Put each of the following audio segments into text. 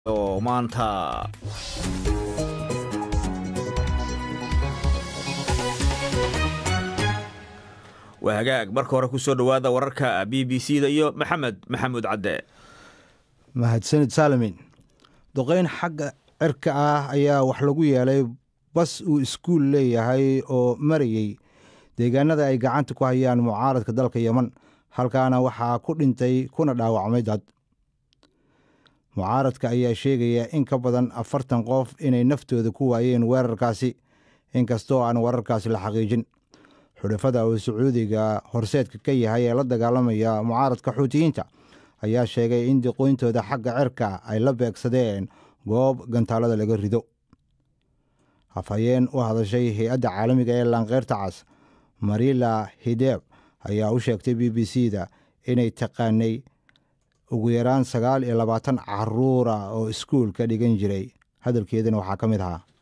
oo maanta waa hagaag marka hore kusoo dhowaada wararka b b c da iyo maxamed maxamuud cadde mahadsanid saalamin duqeyn xagga cirka ah ayaa wax lagu yeelay bas uu iskuul leeyahay oo marayey deegaanada ay gacanta ku hayaan mucaaradka dalka yeman halkaana waxaa ku dhintay kuna dhaawacmay dad mucaaradka ayaa sheegaya in ka badan afartan qof inay naftooda ku waayeen weerarkaasi inkastoo aan wararkaasi la xaqiijin xudhafada uu sacuudiga horseedka ka yahay ee la dagaalamaya mucaaradka xuutiyiinta ayaa sheegay in diqooyintooda xagga cirka ay la beegsadeen goob gantaalada laga rido hafhayeen u hadashay hay-adda caalamiga ee laankeyrta cas marila hideeb ayaa u sheegtay b b c da inay taqaanay ugu yaraan sagaal iyo labaatan caruura oo iskuul ka dhigan jiray hadalkeedana waxaa ka mid ahaa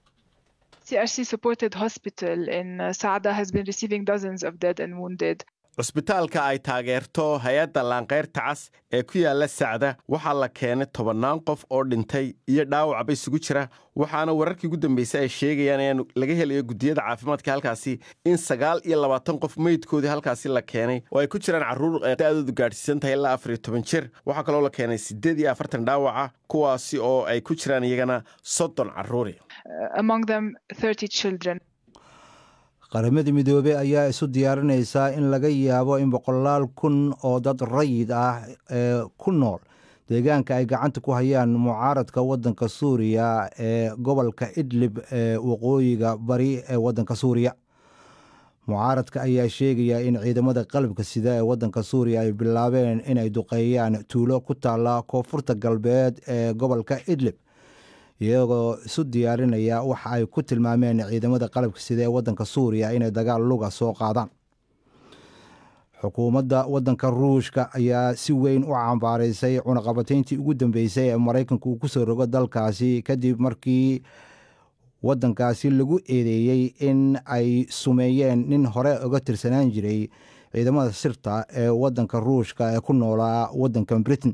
CRC supported hospital in uh, Saada has been receiving dozens of dead and wounded. cusbitaalka ay taageerto hay-adda laankeyrta cas ee ku yaalla sacda waxaa la keenay tobannaan qof oo dhintay iyo dhaawacba isugu jira waxaana wararkii ugu dambeysay ay sheegayaan in laga helayo guddiyada caafimaadka halkaasi in sagaal iyo labaatan qof meydkoodii halkaasi la keenay oo ay ku jiraan carruur da-doodu gaadhsiisan tahay ilaa afar iyo toban jir waxaa kaloo la keenay siddeed iyo afartan dhaawaca kuwaasi oo ay ku jiraan iyagana soddon carruuri Uh, among them, 30 children. qaramada midoobey ayaa isu diyaarinaysaa in laga yaabo in boqolaal kun oo dad rayid ah ee ku nool deegaanka ay gacanta ku hayaan mucaaradka waddanka suuriya ee gobolka idlib ee waqooyiga bari ee waddanka suuriya mucaaradka ayaa sheegaya in ciidamada qalabka sida ee waddanka suuriya ay bilaabeen inay duqeeyaan tuulo ku taalla koonfurta galbeed ee gobolka idlib iyagoo isu diyaarinaya waxa ay ku tilmaameen ciidamada qalabka sida ee waddanka suuriya inay dagaal luga soo qaadaan xukuumadda waddanka ruushka ayaa si weyn u cambaaraysay cunaqabatayntii ugu dambeysay ee maraykanku uu ku soo rogo dalkaasi kadib markii waddankaasi lagu eedeeyey in ay sumeeyeen nin hore uga tirsanaan jiray ciidamada sirta ee waddanka ruushka ee ku noolaa waddanka britain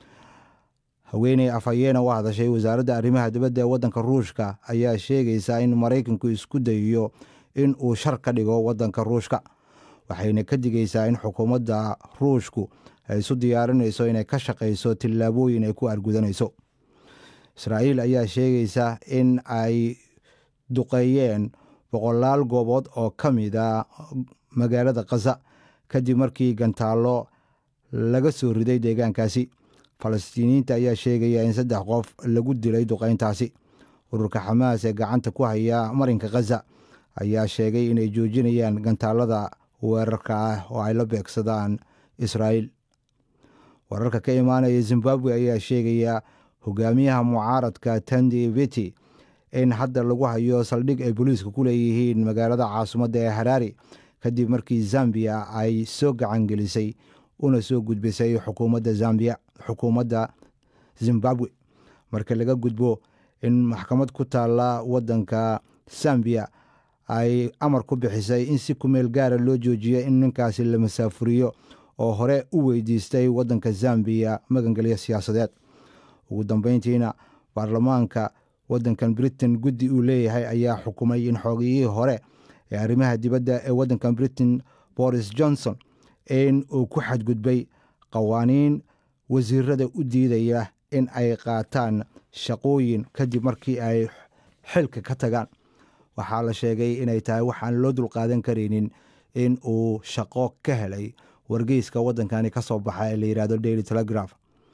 haweeney afhayeena u hadashay wasaaradda arrimaha dibadda ee waddanka ruushka ayaa sheegaysaa in maraykanku isku dayiyo in uu shar ka dhigo waddanka ruushka waxayna ka digaysaa in xukuumadda ruushku ay isu diyaarinayso inay ka shaqayso tillaabooyin ay ku argudanayso israa'iil ayaa sheegaysa in ay duqeeyeen boqolaal goobood oo ka mida magaalada khaza kadib markii gantaallo laga soo riday deegaankaasi falastiiniyiinta ayaa sheegaya in saddex qof lagu dilay duqayntaasi ururka xamaas ee gacanta ku haya marinka khaza ayaa sheegay inay joojinayaan gantaalada weerarka ah oo ay la beegsadaan israa'iil wararka ka imaanaya zimbabwe ayaa sheegaya hogaamiyaha mucaaradka tandi viti in hadda lagu hayo saldhig ay booliiska ku leeyihiin magaalada caasimadda ee haraari kadib markii zambiya ay soo gacangelisay una soo gudbisay xukuumadda zambiya xukuumadda zimbabwe marka laga gudbo in maxkamad ku taalla waddanka zambiya ay amar ku bixisay in si kumeel gaara loo joojiyo in ninkaasi la masaafuriyo oo hore u weydiistay waddanka zambiya magangelyo siyaasadeed ugu dambeyntiina baarlamaanka waddankan britain guddi uu leeyahay ayaa xukumay in xoogiyihii hore ee arrimaha dibadda ee waddankan britain boris johnson in uu ku xadgudbay qawaaniin wasiirada u diidaya in ay qaataan shaqooyin kadib markii ay xilka ka tagaan waxaa la sheegay inay tahay waxaan loo dulqaadan karaynin in uu shaqo ka helay wargeyska waddankani ka soo baxa ee la yidhahdo daily telegraph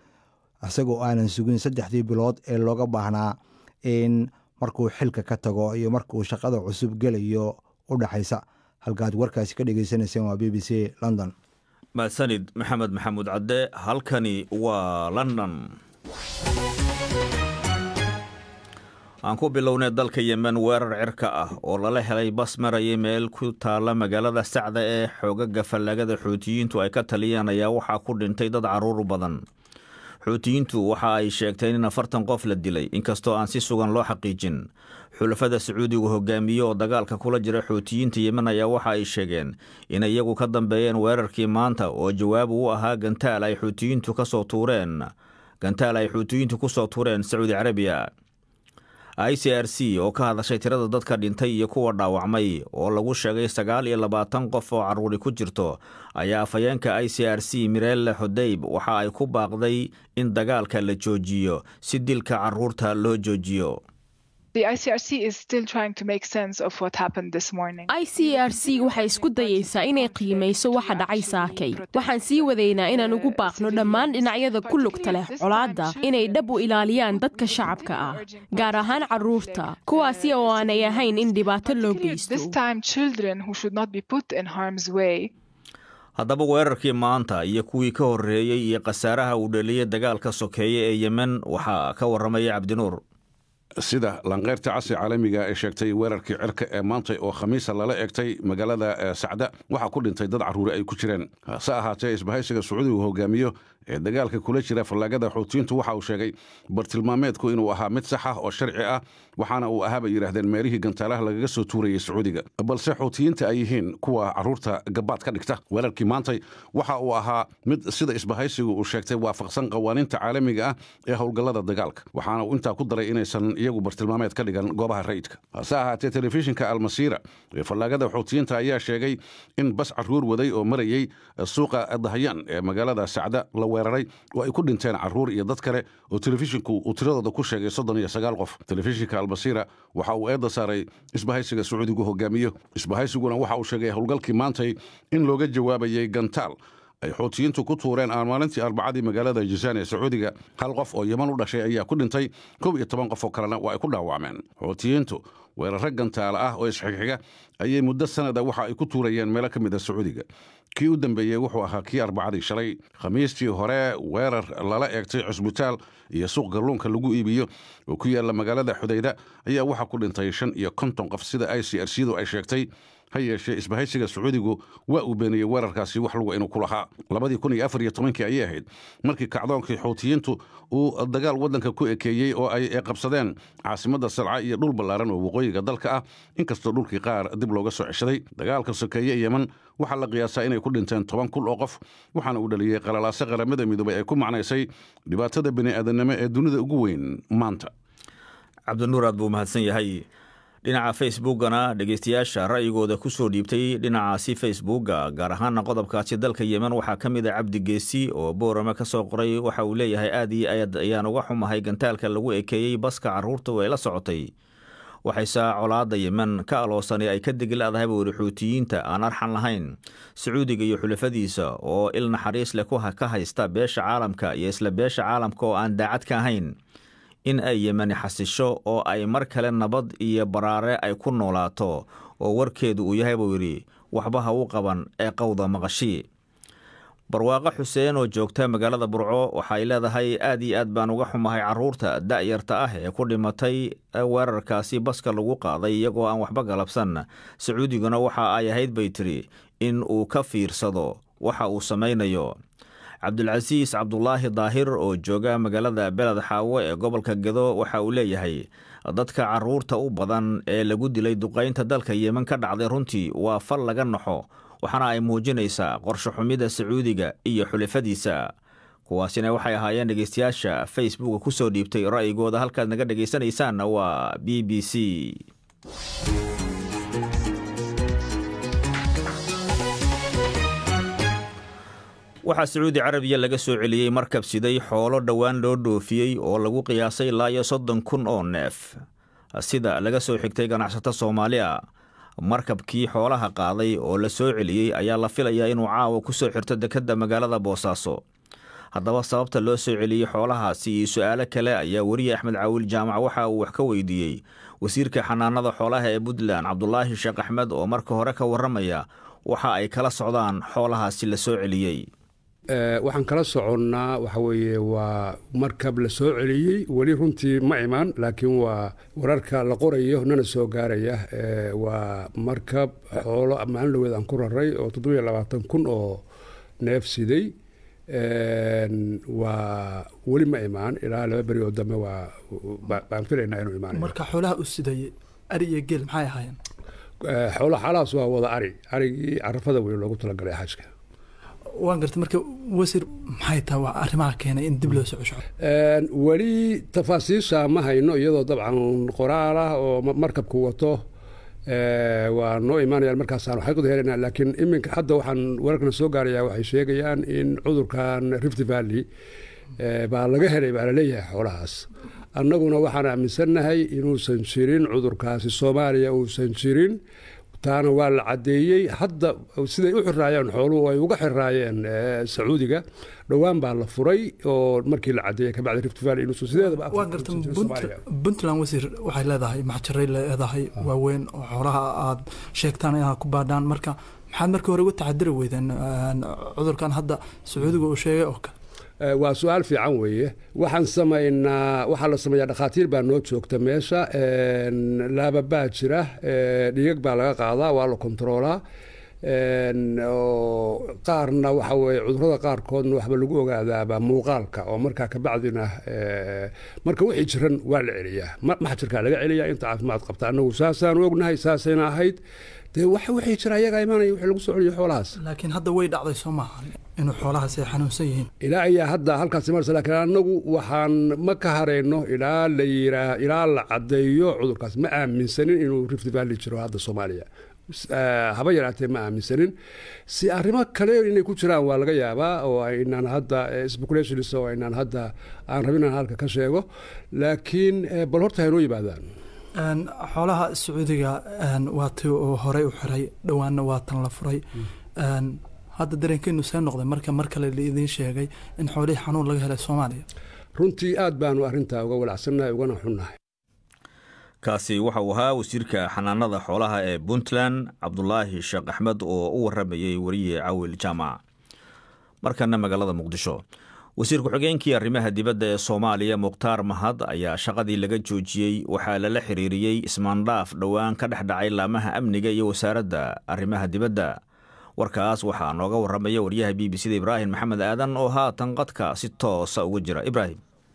isagoo aanan sugin saddexdii bilood ee looga baahnaa in markuu xilka ka tago iyo markuu shaqada cusub gelayo u dhexaysa halkaad warkaasi ka dhegeysanayseen waa b b c london mahadsanid maxamed maxamuud cadde halkani waa london aan ku bilownay dalka yemen weerar cirka ah oo lala helay bas marayay meel ku taalla magaalada sacda ee xoogaga fallaagada xuutiyiintu ay ka taliyeen ayaa waxaa ku dhintay dad carruur badan xuutiyiintu waxa ay sheegteen in afartan qof la dilay inkastoo aan si sugan loo xaqiijin xulafada sacuudigu hogaamiye oo dagaalka kula jira xuutiyiinta yemen ayaa waxa ay sheegeen in iyagu ka dambeeyeen weerarkii maanta oo jawaab u ahaa gantaal ay xuutiyiintu ka soo tuureen gantaal ay xuutiyiintu ku soo tureen sacuudi carabiya i c r c oo ka hadashay tirada dadka dhintay iyo kuwa dhaawacmay oo lagu sheegay sagaal iyo labaatan qof oo carruuri ku jirto ayaa afhayeenka i c r c mirelle xudeyb waxa ay ku baaqday in dagaalka la joojiyo si dilka carruurta loo joojiyo i c r c waxay isku dayaysaa inay qiimayso waxa dhacay saakay waxaan sii wadaynaa inaan ugu baaqno dhammaan dhinacyada ku lugta leh colaadda inay dhab u ilaaliyaan dadka shacabka ah gaar ahaan carruurta kuwaasi oo aanay ahayn in dhibaato loo geysto haddaba weerarkii maanta iyo kuwii ka horreeyey iyo khasaaraha uu dhaliyey dagaalka sokeeye ee yemen waxaa ka warramaya cabdinuur sida lanqeyrta casi caalamiga ee sheegtay weerarkii cirka ee maantay oo khamiisa lala egtay magaalada sacda waxaa ku dhintay dad carruuri ay ku jireen hase ahaatee isbahaysiga sacuudigu hogaamiyo ee dagaalka kula jira fallaagada xuutiyiintu waxa uu sheegay bartilmaameedku inuu ahaa mid sax ah oo sharci ah waxaana uu ahaa bay yidhaahdeen meelihii gantaalaha lagaga soo tuurayay sacuudiga balse xuutiyiinta ay yihiin kuwa carruurta gabaad ka dhigta weerarkii maantay waxa uu ahaa mid sida isbahaysigu uu sheegtay waafaqsan qawaaniinta caalamiga ah ee howlgallada dagaalka waxaana uu intaa ku daray inaysan iyagu bartilmaameed ka dhigan goobaha rayidka hase ahaatee telefishinka almasiira ee fallaagada xuutiyiinta ayaa sheegay in bas carruur waday oo marayey suuqa dahyan ee magaalada sacda la weeraray oo ay ku dhinteen carruur iyo dad kale oo telefishinku uu tiradooda ku sheegay soddon iyo sagaal qof telefishinka almasiira waxa uu eedda saaray isbahaysiga sacuudigu hogaamiyo isbahaysiguna waxa uu sheegay howlgalkii maantay in looga jawaabayay gantaal ay xuutiyiintu ku tuureen aan maalintii arbacadii magaalada jisaan ee sacuudiga hal qof oo yeman u dhashay ayaa ku dhintay kow iyo toban qof oo kalena waa ay ku dhaawacmeen xuutiyiintu weerarro gantaala ah oo isxigxiga ayay muddo sanada waxa ay ku tuurayeen meelo ka mid a sacuudiga kii u dambeeyey wuxuu ahaa kii arbacadii shalay khamiistii hore weerar lala eegtay cusbitaal iyo suuq galluunka lagu iibiyo oo ku yaalla magaalada xudayda ayaa waxaa ku dhintay shan iyo konton qof sida i c r c du ay sheegtay ha yeeshee isbahaysiga sacuudigu waa uu beeniyey weerarkaasi wax luga inuu ku lahaa labadii kun iyo afar iyo tobankii ayay ahayd markii kacdoonkii xuutiyiintu uu dagaal waddanka ku ekeeyey oo ay qabsadeen caasimadda salca iyo dhul ballaaran oo waqooyiga dalka ah inkastoo dhulkii qaar dib looga soo ceshaday dagaalka sokeeye yemen waxaa la qiyaasaa inay ku dhinteen toban kun oo qof waxaana uu dhaliyey qalalaase qaramada midoobay ay ku macnaysay dhibaatada bini'aadanimo ee dunida ugu weyn maanta cabdinuur aad buu mahadsan yahay dhinaca facebookana dhegeystayaasha ra'yigooda ku soo dhiibtay dhinacaasi facebooka gaar ahaana qodobkaasi dalka yemen waxaa ka mid a cabdi geesi oo boorame ka soo qoray waxa uu leeyahay aad iyo aad ayaan uga xumahay gantaalka lagu ekeeyey baska carruurtu ay la socotay waxayse colaadda yemen ka aloosanay ay ka deglaadahay buuri xuutiyiinta aan arxan lahayn sacuudiga iyo xulafadiisa oo il naxariis leh ka haysta beesha caalamka iyo isla beesha caalamka oo aan daacad ka ahayn in ay yemeni xasisho oo ay mar kale nabad iyo baraare ay ku noolaato oo warkeedu uu yahay buu yidhi waxba ha u qaban ee qowda maqashii barwaaqo xuseen oo joogta magaalada burco waxay leedahay aad iyo aad baan uga xumahay carruurta da'yarta ah ee ku dhimatay weerarkaasi baska lagu qaaday iyagoo aan waxba galabsan sacuudiguna waxa ay ahayd bay tiri in uu ka fiirsado waxa uu samaynayo cabdulcasiis cabdulaahi daahir oo jooga magaalada beled xaawo ee gobolka gedo waxa uu leeyahay dadka carruurta u badan ee lagu dilay duqaynta dalka yemen ka dhacday runtii waa fal laga naxo waxaana ay muujinaysaa qorsho xumida sacuudiga iyo xulafadiisa kuwaasina waxay ahaayeen dhegeystayaasha facebooka ku soo dhiibtay ra'yigooda halkaad naga dhegaysanaysaanna waa b b c waxaa sacuudi carabiya laga soo celiyey markab siday xoolo dhowaan loo dhoofiyey oo lagu qiyaasay ilaa iyo soddon kun oo neef sida laga soo xigtay ganacsato soomaali a markabkii xoolaha qaaday oo la soo celiyey ayaa la filayaa inuu caawa ku soo xirto dekedda magaalada boosaaso haddaba sababta loo soo celiyey xoolahaasi iyo su-aalo kale ayaa weriye axmed caawil jaamac waxa uu wax ka weydiiyey wasiirka xanaanada xoolaha ee puntland cabdulaahi sheekh axmed oo marka hore ka warramaya waxa ay kala socdaan xoolahaasi la soo celiyey waxaan kala soconnaa waxa weeye waa markab la soo celiyey weli runtii ma imaan laakiin waa wararka la qorayo nana soo gaaraya waa markab xoolo maalin dhaweed aan ku raray oo toddobiyo labaatan kun oo neef siday waa weli ma imaan ilaa laba beri oo dambe waa baan filaynaa inuu imaanayo marka xoolaha u sidayey ari iyo geel maxay ahaayeen xoolo xaalahaas waa wada ari arigii carafada wey loogu talagalay xajka waan gartay marka wasiir maxay tahay waa arrimaha keenay in dib loo soo cesho weli tafaasiisha ma hayno iyadoo dabcan qoraal ah oo markabku wato waa noo imaanayaan markaasaan xaqiiqda helayna laakiin iminka hadda waxaan wararkana soo gaarayaa waxay sheegayaan in cudurkan rift valley baa laga helay baa laleeyahay xoolahaas annaguna waxaan aaminsannahay inuusan jirin cudurkaasi soomaaliya uusan jirin taana waa la caddeeyey hadda siday u xiraayeen xooluhu ay uga xiraayeen sacuudiga dhowaan baa la furay oo markii la caddeeyey kabacdi rift valley inuusan sideedaba waa garta puntland wasiir waxay leedahay maxjaray leedahay waaweyn oo xoolaha aad sheegtaan inaad ku baadhaan marka maxaad markii hore uga taxadiri weydeen cudurkan hadda sacuudiga uu sheegay oo kale waa su-aal fiican weeye waxaan samaynaa waxaa la sameeyaa dhakhaatiir baa noo joogta meesha laababaa jira dhigag baa laga qaadaa waa la kontaroolaa qaarna waxa weye cudurada qaarkoodna waxba lagu ogaadaaba muuqaalka oo markaa kabacdina marka wixii jiran waa la celiyaa maxjirkaa laga celiyaa inta caafimaad qabta annagu saasaanu ognahay saasayna ahayd dee wax wixii jira ayagaa imaanaya wixii lagu soo celiyo xoolahaas laakiin hadda way dhacday soo maaha inuu xoolahaas ay xanuunsan yihiin ilaa ayaa hadda halkaas imanaysa laakiin annagu waxaan ma ka harayno ilaa la yiraa ilaa la caddeeyo cudurkaas ma aaminsanin inuu rift valley jiro hadda soomaaliya haba yaraatee ma aaminsanin si arrimo kale inay ku jiraan waa laga yaabaa oo aynaan hadda speculations oo aynaan hadda aan rabin inaan halka ka sheego laakiin bal horta haynoo yimaadaan xoolaha sacuudiga waa ti uu horey u xiray dhowaanna waa tan la furay hadda dareenkeenu see noqday marka mar kale laidiin sheegay in xoolihii xanuun laga helay soomaaliya runtii aad baanu arrintaa uga walacsannahay ugana xunnahay kaasi waxa uu ahaa wasiirka xanaanada xoolaha ee puntland cabdulaahi sheekh axmed oo u waramayey weriye cawil jaamac markana magaalada muqdisho wasiir ku-xigeenkii arrimaha dibadda ee soomaaliya mukhtaar mahad ayaa shaqadii laga joojiyey waxaa lala xiriiriyey ismaandhaaf dhowaan ka dhex dhacay laamaha amniga iyo wasaaradda arrimaha dibadda warkaas waxaa nooga waramaya waryaha b b c da ibraahim maxamed aadan oo haatan qadka si toosa uga jira ibraahim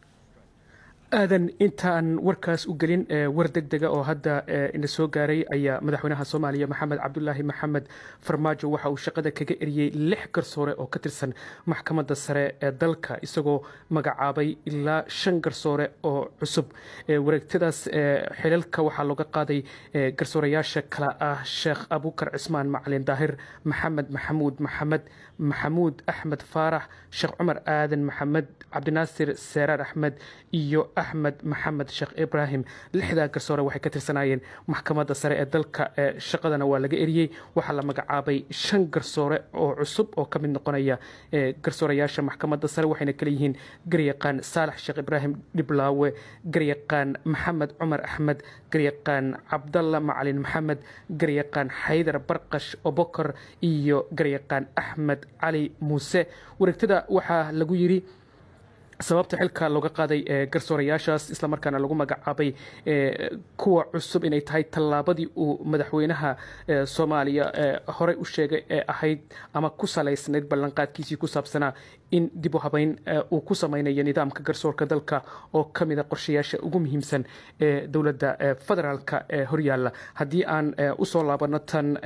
aadan intaan warkaas u gelin war deg dega oo hadda ina soo gaaray ayaa madaxweynaha soomaaliya maxamed cabdulaahi maxamed farmaajo waxa uu shaqada kaga eriyey lix garsoore oo ka tirsan maxkamadda sare ee dalka isagoo magacaabay ilaa shan garsoore oo cusub wareegtadaas xilalka waxaa looga qaaday garsoorayaasha kale ah sheekh abukar cismaan macalin daahir maxamed maxamuud maxamed maxamuud axmed faarax sheekh cumar aadan maxamed cabdinaasir seeraar axmed iyo axmed maxamed sheekh ibraahim lixdaa garsoore waxay ka tirsanaayeen maxkamadda sare ee dalka shaqadana waa laga eriyey waxaa la magacaabay shan garsoore oo cusub oo ka mid noqonaya garsoorayaasha maxkamadda sare waxayna kale yihiin garyaqaan saalax sheekh ibraahim dhiblaawe garyaqaan maxamed cumar axmed garyaqaan cabdalla macalin maxamed garyaqaan xaydar barqash obokor iyo garyaqaan axmed cali muuse wareegtada waxaa lagu yiri sababta xilka looga qaaday garsoorayaashaas islamarkaana lagu magacaabay kuwa cusub inay tahay tallaabadii uu madaxweynaha soomaaliya horey u sheegay ee ahayd ama ku salaysnayd ballanqaadkiisii ku saabsanaa in dib u habeyn uu ku sameynayo nidaamka garsoorka dalka oo ka mida qorshayaasha ugu muhiimsan ee dowladda federaalka ee horyaalla haddii aan usoo laabano tan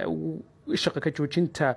shaqa ka joojinta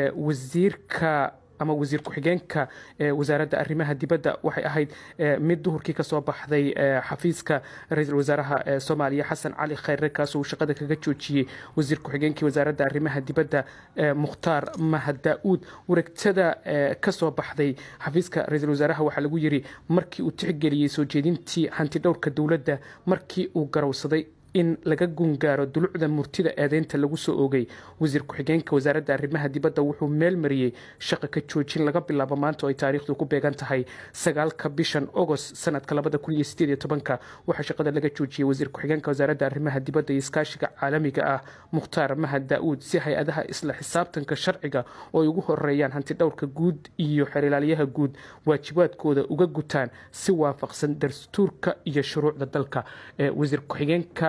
wasiirka ama wasiir ku-xigeenka wasaaradda arrimaha dibadda waxay ahayd mid duhurkii ka soo baxday xafiiska ra-iisul wasaaraha soomaaliya xasan cali khayre kaasoo uu shaqada kaga joojiyey wasiir ku-xigeenkii wasaaradda arrimaha dibadda mukhtaar mahad daa-uud wareegtada ka soo baxday xafiiska ra-iisul wasaaraha waxaa lagu yiri markii uu tixgeliyey soo jeedintii hanti dhowrka dowladda markii uu garowsaday in laga gungaaro dulucda murtida eedeynta lagu soo oogay wasiir ku-xigeenka wasaaradda arrimaha dibadda wuxuu meel mariyey shaqa ka joojin laga bilaabo maanta oo ay taariikhdu ku beegan tahay sagaalka bishan ogost sanadka labada kun iyo sideed iyo tobanka waxaa shaqada laga joojiyey wasiir ku-xigeenka wasaaradda arrimaha dibadda iyo iskaashiga caalamiga ah mukhtaar mahad daa-uud si hay-adaha isla xisaabtanka sharciga oo ay ugu horeeyaan hanti dhowrka guud iyo xerilaalyaha guud waajibaadkooda uga gutaan si waafaqsan dastuurka iyo shuruucda dalka wasiir ku-xigeenka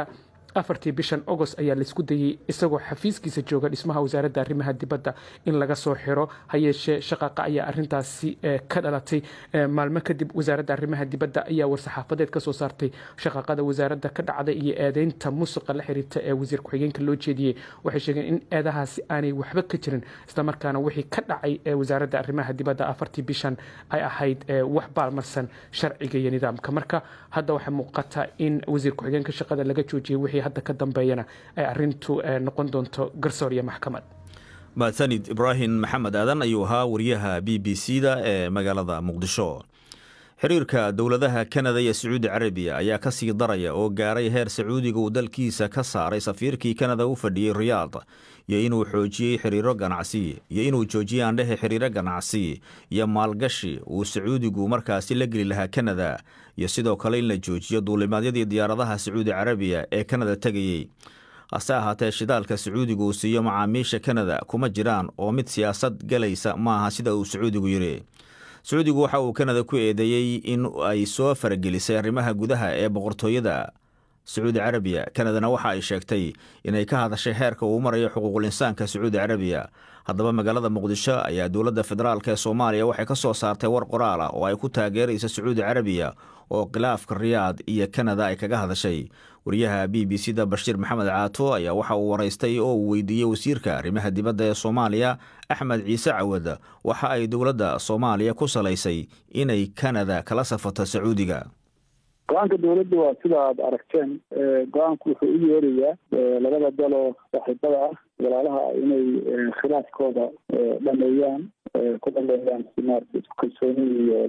afartii bishan agost ayaa laisku dayey isagoo xafiiskiisa jooga dhismaha wasaaradda arrimaha dibadda in laga soo xiro ha yeeshee shaqaaqa ayaa arintaasi ka dhalatay maalmo kadib wasaaradda arrimaha dibadda ayaa war-saxaafadeed ka soo saartay shaqaaqada wasaaradda ka dhacday iyo eedeynta musuqa la xiriirta ee wasiir ku-xigeenka loo jeediyey waxay sheegeen in eedahaasi aanay waxba ka jirin islamarkaana wixii ka dhacay ee wasaaradda arrimaha dibadda afartii bishan ay ahayd wax baalmarsan sharciga iyo nidaamka marka hadda waxay muuqataa in wasiir ku-xigeenka shaqada laga joojiyey wixii hadda ka dambeeyana ay arintu noqon doonto garsoor iyo maxkamad mahadsanid ibraahim maxamed aadan ayuu ahaa wariyaha b b c da ee magaalada muqdisho xiriirka dowladaha kanada iyo sacuudi carabiya ayaa ka sii daraya oo gaaray heer sacuudiga uu dalkiisa ka saaray safiirkii kanada u fadhiyey riyaad iyo inuu xoojiyey xiriiro ganacsi iyo inuu joojiyey aandhehe xiriiro ganacsi iyo maalgashi uu sacuudigu markaasi la geli lahaa kanada iyo sidoo kale in la joojiyo duulimaadyadii diyaaradaha sacuudi carabiya ee kanada tegayey hase ahaatee shidaalka sacuudigu uu siiyo macaamiisha kanada kuma jiraan oo mid siyaasad galaysa maaha sida uu sacuudigu yidhi sacuudigu waxa uu kanada ku eedeeyey in ay soo faragelisay arrimaha gudaha ee boqortooyada sacuudi carabiya kanadana waxa ay sheegtay inay ka hadashay heerka uu marayo xuquuqul insaanka sacuudi carabiya haddaba magaalada muqdisho ayaa dowladda federaalk ee soomaaliya waxay ka soo saartay war qoraal ah oo ay ku taageeraysa sacuudi carabiya oo khilaafka riyaad iyo kanada ay kaga hadashay wariyaha b b c da bashiir maxamed caato ayaa waxa uu waraystay oo uu weydiiyey wasiirka arrimaha dibadda ee soomaaliya axmed ciise cawad waxa ay dowladda soomaaliya ku salaysay inay kanada kala safato sacuudiga go-aanka dowladda waa sida aad aragteen go-aanku wuxuu u yeerayaa labada daloo saaxiibada ah walaalaha inay khilaafkooda dhameeyaan ku dhameeyaan si maarata isku kalsooni iyo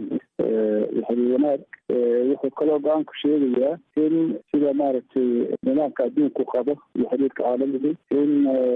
iyo xiriir wanaag wuxuu kaloo go-aanku sheegayaa in sida maaragtay nidaamka adduunku qabo iyo xiriirka caalamiga in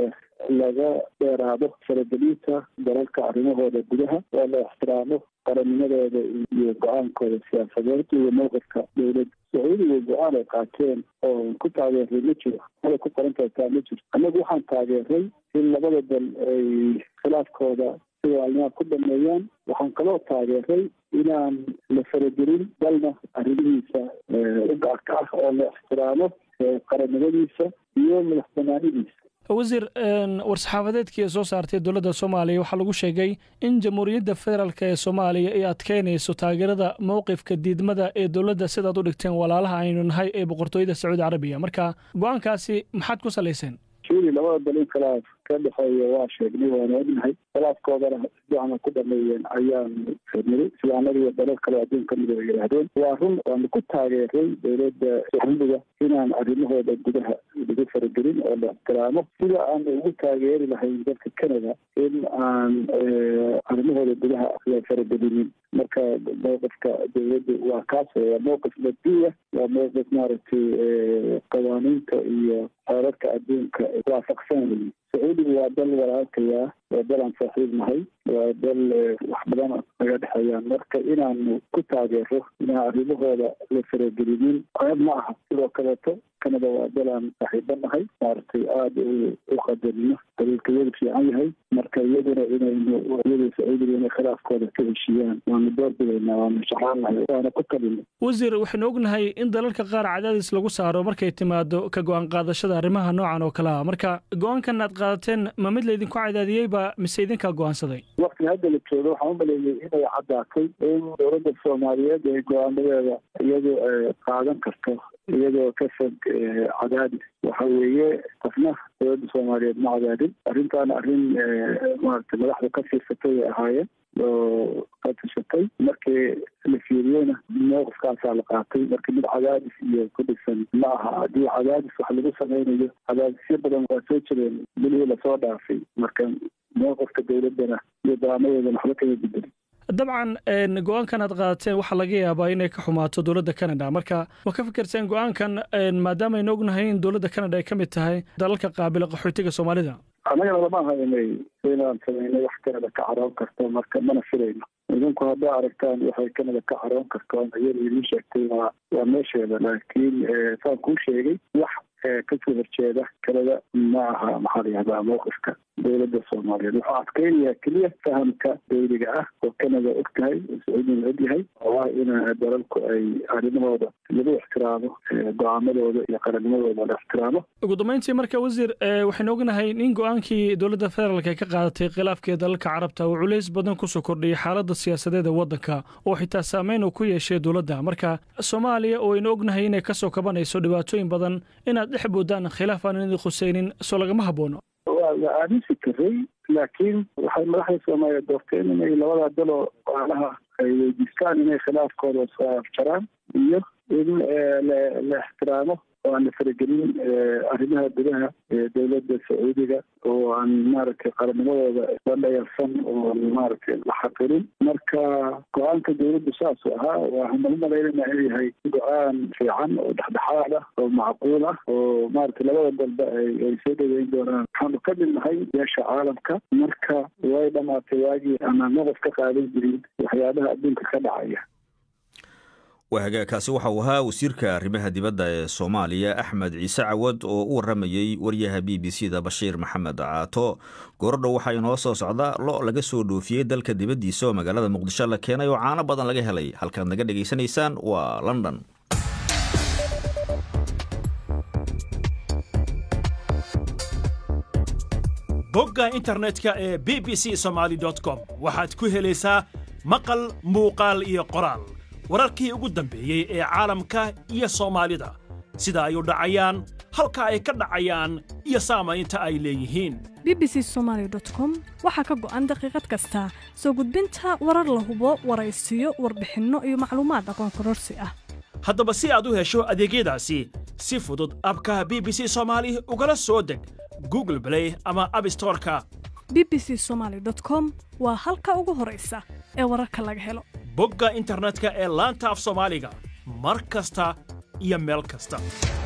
laga dheeraado faragelinta dalalka arrimahooda gudaha oo la ixtiraamo qarannimadooda iyo go-aankooda siyaasadeed iyo mowqifka dowladda sacuudiga go-aan ay qaateen oo ku taageeray ma jiro ada ku qoran kartaa ma jiro annagu waxaan taageeray in labada dal ay khilaafkooda sida alnimaa ku dhameeyaan waxaan kaloo taageeray inaan la faragelin dalna arrimihiisa u gaarka ah oo la ixtiraamo qarannimadiisa iyo madax banaanidiisa wasiir war-saxaafadeedkii soo saartay dowladda soomaaliya waxaa lagu sheegay in jamhuuriyadda federaalk ee soomaaliya ay adkeynayso taageerada mowqifka diidmada ee dowladda sidaad u dhigteen walaalaha aynu nahay ee boqortooyada sacuudi carabiya marka go-aankaasi maxaad ku salayseen suudi labada dal in khilaaf ka dhexeeya waa sheegnay waana ognahay khilaafkoodana sifiicana ku dhameeyeen ayaanu niri sida annaga iyo dalal kale adduun ka mida ay yidhaahdeen waa run waanu ku taageeray dowladda sacuudiga inaan arrimahooda gudaha lagu faragelin oo la ixtiraamo sida aanu ugu taageeri lahayn dalka canada in aan arrimahooda gudaha la faragelinin marka mowqifka dowladda waa kaas waa mowqif mabduuya waa mowqif maaragtay qawaaniinta iyo xeerarka adduunka waafaqsan sacuudiga waa dal walaalkayaa waa dal aan saaxiib nahay waa dal wax badan naga dhexeeyaan marka inaanu ku taageero inaan arrimahooda la faragelinin ceeb ma aha sidoo kaleeto canada waa dal aan saaxiiba nahay maaragtay aada u qadarino daliilka iyadu fiican yahay marka iyaduna inaynu iyada sacuudiga inay khilaafkooda ka heshiiyaan waanu doorbidaynaa waanu shaqaanahay waana ku talina wasiir waxaynu ognahay in dalalka qaar cadaadis lagu saaro markay timaado ka go-aan qaadashada arrimaha noocan oo kale ah marka go-aankan aad qaadateen ma mid laydinku cadaadiyeyba mise idinkaa go-aansaday waktiga hadda la joogo waxaan u maleeyay inay caddaatay in dowladda soomaaliyeed ay go-aanadeeda iyadu qaadan karto iyadoo ka fog cadaadis waxa weeye qofna dowladda soomaaliyeed ma cadaadin arrintaana arrin maaragtay madaxda ka fiirsatay ay ahaayeen oo ka tashatay markii la fiiriyeyna mowqifkaasaa la qaatay marka mid cadaadis iyo ku dhisan ma aha haddii cadaadis wax lagu sameynayo cadaadisyo badan waa soo jireen bilihii lasoo dhaafay marka mowqifka dowladdana iyo go-aanadeedana waxba kama bedelin dabcan go-aankan aad qaadateen waxaa laga yaabaa inay ka xumaato dowladda canada marka ma ka fikirteen go-aankan maadaama aynu ognahay in dowladda canada ay ka mid tahay dalalka qaabila qaxootiga soomaalida annagana lama aha inay inaan sameynay wax canada ka caroon karto marka mana filayno idinku hadday aragtaan waxay canada ka caroon karto ama iyada idiin sheegtay waa waa meesheeda laakiin saan kuu sheegay wax kasoo horjeeda canada ma aha maxaa la yihahdaa mowqifka dowladda soomaaliyeed wuxuu adkeynayaa keliya fahamka dawliga ah oo kanada og tahay oo sacuudina og yahay oo ah in dalalku ay arrimahooda lagu ixtiraamo go-aamadooda iyo qarannimadooda la ixtiraamo ugu dambeyntii marka wasiir waxaynu ognahay in go-aankii dowladda federaalk ay ka qaadatay khilaafkii dalalka carabta uu culays badan kusoo kordhiyay xaaladda siyaasadeed ee waddanka oo xitaa saameyn uu ku yeeshay dowladda marka soomaaliya oo aynu ognahay inay kasoo kabanayso dhibaatooyin badan inaad dhex boodaan khilaaf aan idin khuseynin soo lagama haboono waa la aaminsi karay laakiin waxay madaxda soomaaliya doorteen inay labada daloo waalaha ay weydiistaan inay khilaafkooda soo afjaraan iyo in la ixtiraamo oo aan la faragelin arrimaha gudaha ee dowladda sacuudiga oo aan maaragtay qarannimadooda la dhayarsan oo maaragtay la xaqirin marka go-aanka dowladdu saasuu ahaa waxaan u malaynayna inuu yahay go-aan fiican oo dhexdhexaad ah oo macquul ah oo maaragtay labada dalba ay ay soo dhaweyn doonaan waxaanu ka mid nahay beesha caalamka marka way dhamaatay waagii aanaan maqas ka qaadan jirin waxyaabaha adduunka ka dhacaya hagaagkaasi waxa uu ahaa wasiirka arrimaha dibadda ee soomaaliya axmed ciise cawad oo u warramayey waryaha b b c da bashiir maxamed caato goordhow waxaa inoo soo socda lo laga soo dhoofiyey dalka dibaddiisa oo magaalada muqdisho la keenay oo caano badan laga helay halkaad naga dhegaysanaysaan waa london bogga internetka ee b b c somaali com waxaad ku helaysaa maqal muuqaal iyo qoraal wararkii ugu dambeeyey ee caalamka iyo soomaalida sida ay u dhacayaan halka ay ka dhacayaan iyo saamaynta ay leeyihiin b b c somaali com waxaa ka go'an daqiiqad kasta soo gudbinta warar la hubo waraysiyo warbixinno iyo macluumaad aqoon kororsi ah haddaba si aad u hesho adeegyadaasi si fudud abka b b c soomaali ugala soo deg google blay ama abstoreka b b c somaali com waa halka ugu horaysa ee wararka laga helo bogga internetka ee laanta af soomaaliga mar kasta iyo meel kasta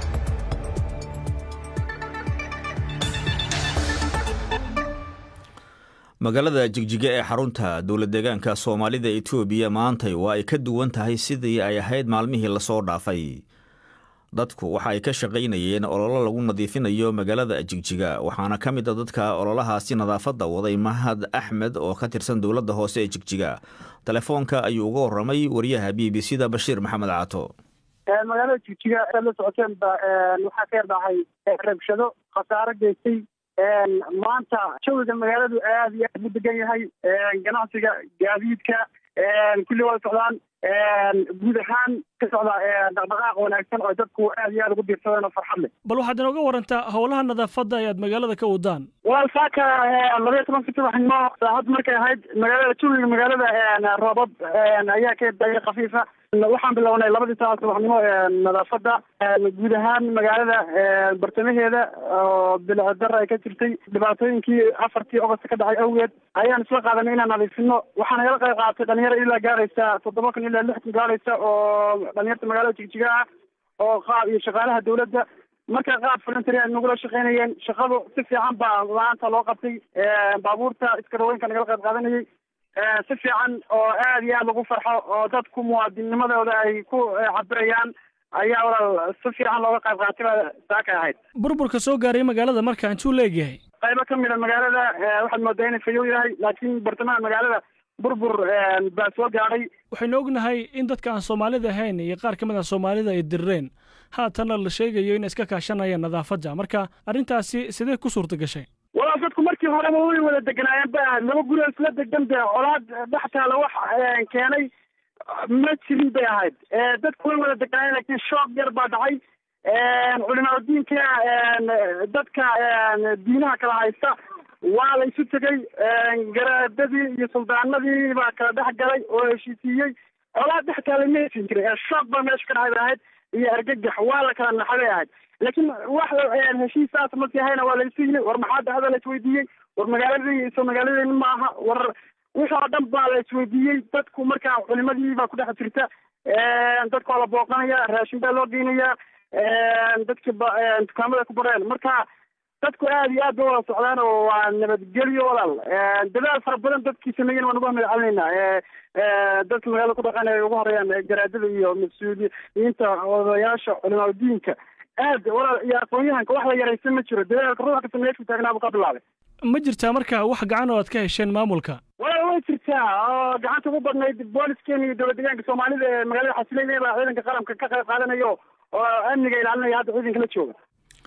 magaalada jigjiga ee xarunta dowlad deegaanka soomaalida etoobiya maantay waa ay ka duwan tahay sidii ay ahayd maalmihii lasoo dhaafay dadku waxa ay ka shaqaynayeen ololo lagu nadiifinayo magaalada jigjiga waxaana ka mid a dadka ololahaasi nadaafadda waday mahad axmed oo ka tirsan dowladda hoose ee jigjiga telefoonka ayuu uga warramay wariyaha b b c da bashiir maxamed caato magaalada jigjiga aad la socoteen ba waxaa ka yardhacay rabshado khasaaro geystay maanta jawiga magaaladu aad iyo aad u degan yahay ganacsiga gaadiidka kulli wada socdaan guud ahaan ka socda dhaqdhaqaaq wanaagsan oo dadku aad iyo aad ugu diirsadeen oo farxad leh bal waxaad inooga warantaa howlaha nadaafadda ayaad magaalada ka wadaan walaal saaka labaiyo tobanka subaxnimo saacad markay ahayd magaalada jawiga magaalada roobab ayaa ka daya khafiifa waxaan bilownay labadii saaca subaxnimo nadaafadda guud ahaan magaalada bartamaheeda oo bilcdara ay ka jirtay dhibaatooyinkii afartii ogost ka dhacay awgeed ayaan isla qaadanay inaan nadiifino waxaan nagala qayb qaatay dhalinyaro ilaa gaaraysa toddoba kun ilaa lix kun gaaraysa oo dhalinyarta magaalada jigjiga ah oo qaab iyo shaqaalaha dawladda marka qaab voluntery ay nagula shaqaynayeen shaqadu si fiican baa maanta loo qabtay baabuurta iskarawooyinka nagala qayb qaadanayay si fiican oo aad iyo aad lagu farxo oo dadku muwaadinnimadooda ay ku cabirayaan ayaa walaal si fiican looga qayb qaatay baa saakay ahayd burburka soo gaaray magaalada marka intuu leegyahay qaybo ka mid a magaalada waxaad moodaa inay fayow yahay laakiin bartamaha magaalada burbur baa soo gaadhay waxaynu ognahay in dadka aan soomaalida ahayn iyo qaar ka mid ah soomaalida ay dirireen haatanna la sheegayo inay iska kaashanayaan nadaafadda marka arrintaasi sidee ku suurta gashay walaal dadku markii horeba way wada deganaayeen ba laba guri oo isla degan be colaad dhex taala wax keenay ma jirin bay ahayd dadku way wada deganaayeen laakiin shoog yar baa dhacay culimaa diinka dadka diinaha kala haysta waa la isu tegey garaadadii iyo suldaanadii baa kala dhex galay oo heshiisiiyey colaad dhex taalay ma heshin jiray shoog baa meesha ka dhacay bay ahayd iyo argagax waa la kala naxay bay ahayd laakiin wax heshiisaas markii ahayna waa la isu yimi war maxaa dhacda la isweydiiyey war magaaladii so magaaladeeni ma aha war wixii oo dhan baa la isweydiiyey dadku markaa culimadii baa ku dhex jirta dadka waa la booqanaya raashin baa loo geynayaa dadki dukaamada ku bareen marka dadku aad iyo aad ba wada socdaan oo waa nabadgelyo walaal dadaal fara badan dadkii sameeyen waan uga mahadcelinaynaa dadka magaalada ku dhaqan ay ugu horeeyaan garaadada iyo mas-uuliyiinta odayaasha culimaa diinka aad walaal iyo aqoon-yahanka wax la yaraysan ma jiro dadaalka ruuxa ka sameeya ku taagnaa buu ka bilaabay ma jirtaa marka wax gacan oo aad ka hesheen maamulka walaal way jirtaa oo gacanta ugu badnayd booliskeen iyo dowlad deegaanka soomaalida ee magaalada xasileyn baa ciidanka qaranka ka qayb qaadanayo oo amniga ilaalinaya hadda ciidanka la jooga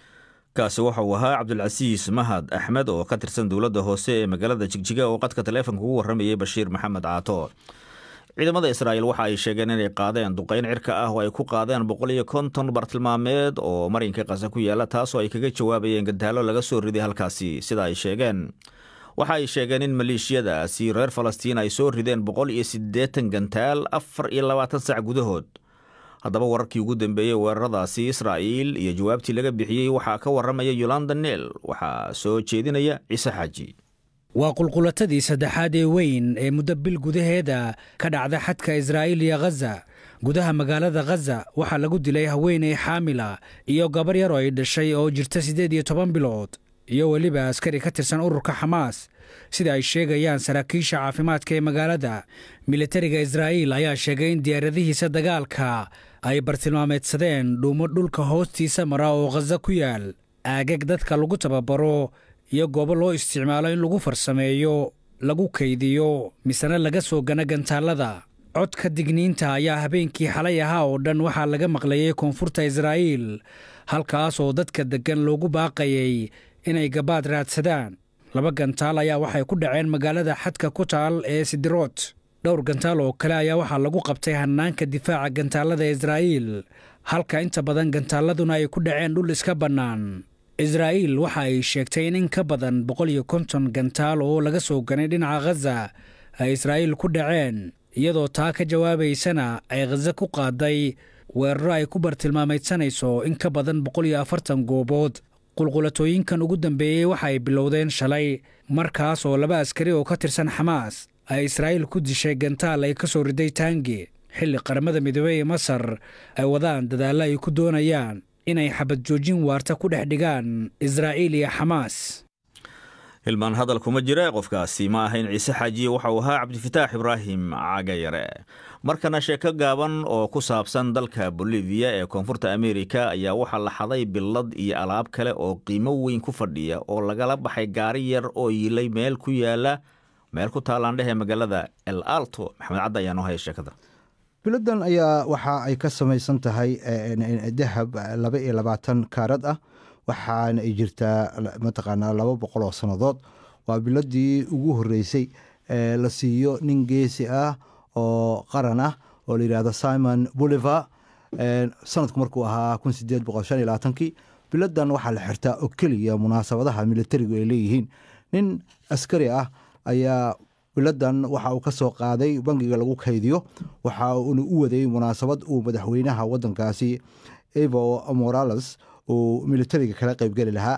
kaasi waxa uu ahaa cabdulcasiis mahad axmed oo ka tirsan dowladda hoose ee magaalada jigjiga oo qadka taleefonka ugu warramayay bashiir maxamed caato ciidamada israa'iil waxa ay sheegeen inay qaadeen duqayn cirka ah oo ay ku qaadeen boqol iyo konton bartilmaameed oo marinka qasa ku yaala taasoo ay kaga jawaabayeen gantaalo laga soo riday halkaasi sida ay sheegeen waxa ay sheegeen in maleeshiyadaasi reer falastiin ay soo rideen boqol iyo siddeetan gantaal afar iyo labaatan sac gudahood haddaba wararkii ugu dambeeyey weeraradaasi israa'iil iyo jawaabtii laga bixiyey waxaa ka warramaya yolanda neel waxaa soo jeedinaya ciise xaaji waa qulqulatadii saddexaad ee weyn ee muddo bil gudaheeda ka dhacda xadka israa'iil iyo khaza gudaha magaalada khaza waxaa lagu dilay haweeney xaamila iyo gabar yar oo ay dhashay oo jirta siddeed iyo toban bilood iyo weliba askari ka tirsan ururka xamaas sida ay sheegayaan saraakiisha caafimaadka ee magaalada militariga israa'iil ayaa sheegay in diyaaradihiisa dagaalka ay bartilmaameedsadeen dhuumo dhulka hoostiisa mara oo khaza ku yaal aagag dadka lagu tababaro iyo goobo loo isticmaalo in lagu farsameeyo lagu kaydiyo misena laga soo gana gantaallada codka digniinta ayaa habeenkii xalay ahaa oo dhan waxaa laga maqlayay koonfurta israa'iil halkaas oo dadka deggan loogu baaqayay inay gabaad raadsadaan laba gantaal ayaa waxay ku dhaceen magaalada xadka ku taal ee sidirood dhowr gantaal oo kale ayaa waxaa lagu qabtay hannaanka difaaca gantaallada israa'iil halka inta badan gantaalladuna ay ku dhaceen dhul iska bannaan israa'iil waxa ay sheegtay in in ka badan boqol iyo konton gantaal oo laga soo ganay dhinaca khaza ay israa'iil ku dhaceen iyadoo taa ka jawaabaysana ay khaza ku qaaday weeraro ay ku bartilmaameydsanayso in ka badan boqol iyo afartan goobood qulqulatooyinkan ugu dambeeyey waxa ay bilowdeen shalay markaas oo laba askari oo ka tirsan xamaas ay israa'iil ku dishay gantaal ay ka soo riday taangi xilli qaramada midoobey ee masar ay wadaan dadaallo ay ku doonayaan inay xabad joojin waarta ku dhex dhigaan israa'iil iyo xamaas hilmaan hadal kuma jira qofkaasi ma ahayn ciise xaajiye waxa uu ahaa cabdifataax ibraahim cagayare markana sheeko gaaban oo ku saabsan dalka boliviya ee koonfurta ameerika ayaa waxaa la xaday billad iyo alaab kale oo qiimo weyn ku fadhiya oo lagala baxay gaari yar oo yiilay meel ku yaala meel ku taallaandhehe magaalada el alto maxamed cadda ayaa noo haya sheekada biladan ayaa waxa ay ka samaysan tahay dahab laba iyo labaatan kaarad ah waxaana ay jirtaa mataqaanaa laba boqol oo sannadood waa biladii ugu horreysay ee la siiyo nin geesi ah oo qaran ah oo la yidhahdo simon bolivar sanadku markuu ahaa kun sideed boqol shan iyo labaatankii biladan waxaa la xirtaa oo keliya munaasabadaha militarigu ay leeyihiin nin askari ah ayaa biladan waxa uu ka soo qaaday bangiga lagu kaydiyo waxa uuna u waday munaasabad uu madaxweynaha wadankaasi evo morales uu militariga kala qeybgeli lahaa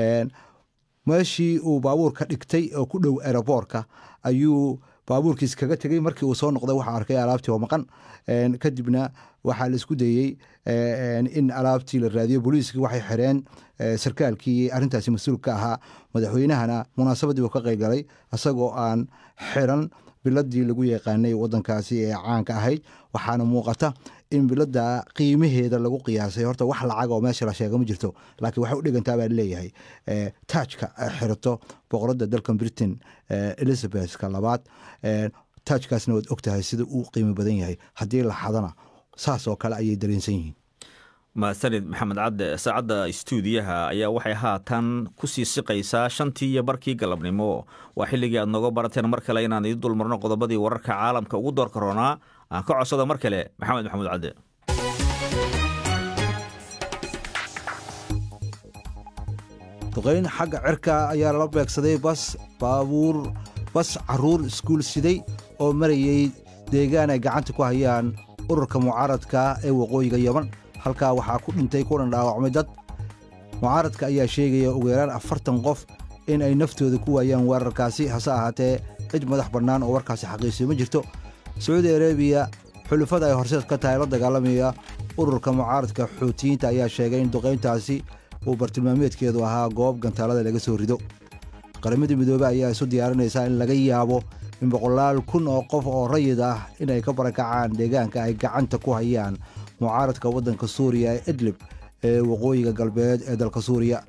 meeshii uu baabuurka dhigtay oo ku dhow aeroboorka ayuu baabuurkiis kaga tegey markii uu soo noqday waxaa arkay alaabtii oo maqan kadibna waxaa la isku dayey in alaabtii la raadiyo booliiskii waxay xireen sarkaalkii arrintaasi mas-uul ka ahaa madaxweynahana munaasabadii uu ka qeybgalay isagoo aan xiran biladii lagu yaqaanay wadankaasi ee caanka ahayd waxaana muuqata in bilada qiimaheeda lagu qiyaasay horta wax lacag oo meesha la sheega ma jirto laakiin waxay u dhigantaa baa leeyahay taajka ay xirato boqoradda dalkan britain elizabethka labaad taajkaasna waad ogtahay sida uu qiimo badan yahay haddii la xadana saas oo kale ayay dareensan yihiin mahadsanid maxamed cadde saacadda stuudiyaha ayaa waxay haatan ku sii siqaysaa shantii iyo barkii galabnimo waa xilligii aad nooga barateen mar kale inaan idin dulmarno qodobadii wararka caalamka ugu doorka roonaa aan ka codsado mar kale maxamed maxamuud cadde duqeyn xagga cirka ayaa lala beegsaday bas baabuur bas caruur iskuul siday oo marayey deegaan ay gacanta ku hayaan ururka mucaaradka ee waqooyiga yeman halkaa waxaa ku dhintay kulan dhaawacmay dad mucaaradka ayaa sheegaya ugu yaraan afartan qof in ay naftooda ku waayaan weerarkaasi hase ahaatee cid madax bannaan oo warkaasi xaqiijiyo ma jirto sacuudi arabiya xulufada ay horseed ka tahay la dagaalamaya ururka mucaaradka xuutiyiinta ayaa sheegay in duqayntaasi uu bartilmaameedkeedu ahaa goob gantaalada laga soo rido qaramada midoobe ayaa isu diyaarinaysaa in laga yaabo in boqolaal kun oo qof oo rayid ah inay ka barakacaan deegaanka ay gacanta ku hayaan mucaaradka waddanka suuriya ee idlib ee waqooyiga galbeed ee dalka suuriya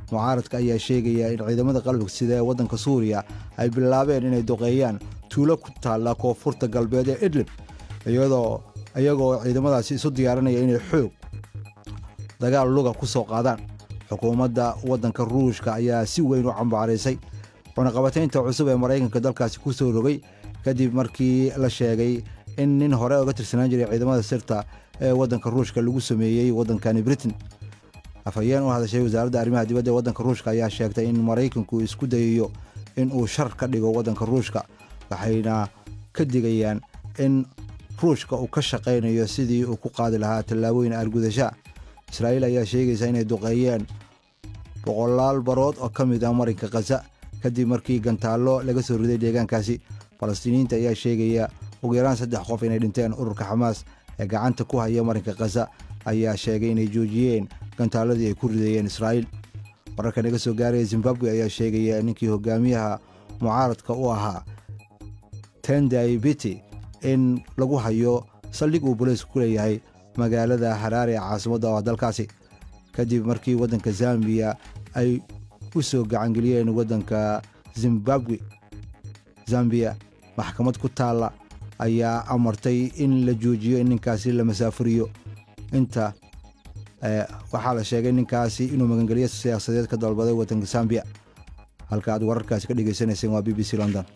mucaaradka ayaa sheegaya in ciidamada qalabka sida ee waddanka suuriya ay bilaabeen inay duqeeyaan tuulo ku taalla koonfurta galbeed ee idlib iyagoo ciidamadaasi isu diyaarinaya inay xoog dagaal luga ku soo qaadaan xukuumadda waddanka ruushka ayaa si weyn u cambaaraysay cunaqabataynta cusub ee maraykanka dalkaasi ku soo rogay kadib markii la sheegay in nin hore oga tirsanaan jiray ciidamada sirta ee waddanka ruushka lagu sameeyey waddankani britain afhayeen u hadashay wasaaradda arrimaha dibadda ee waddanka ruushka ayaa sheegtay in maraykanku isku dayayo in uu shar ka dhigo waddanka ruushka waxayna ka digayaan in ruushka uu ka shaqaynayo sidii uu ku qaadi lahaa tallaabooyin argudasha israa'iil ayaa sheegaysa inay duqeeyeen boqolaal barood oo ka mid ah marinka khaza kadib markii gantaallo laga soo riday deegaankaasi falastiiniyiinta ayaa sheegaya ugu yaraan saddex qof inay dhinteen ururka xamaas ee gacanta ku haya marinka khaza ayaa sheegay inay joojiyeen gantaaladii ay ku ridayeen israa'iil wararka naga soo gaaraya zimbabwe ayaa sheegaya ninkii hogaamiyaha mucaaradka u ahaa tendai biti in lagu hayo saldhig uu booliisku ku leeyahay magaalada haraare ee caasimadda oo dalkaasi kadib markii waddanka zambiya ay u soo gacangeliyeen waddanka zimbabwe zambiya maxkamad ku taalla ayaa amartay in la joojiyo in ninkaasi la masaafuriyo inta waxaa la sheegay ninkaasi inuu magangelyo siyaasadeed ka dalbaday waddanka zambiya halka aad wararkaasi ka dhegaysanayseen waa b b c london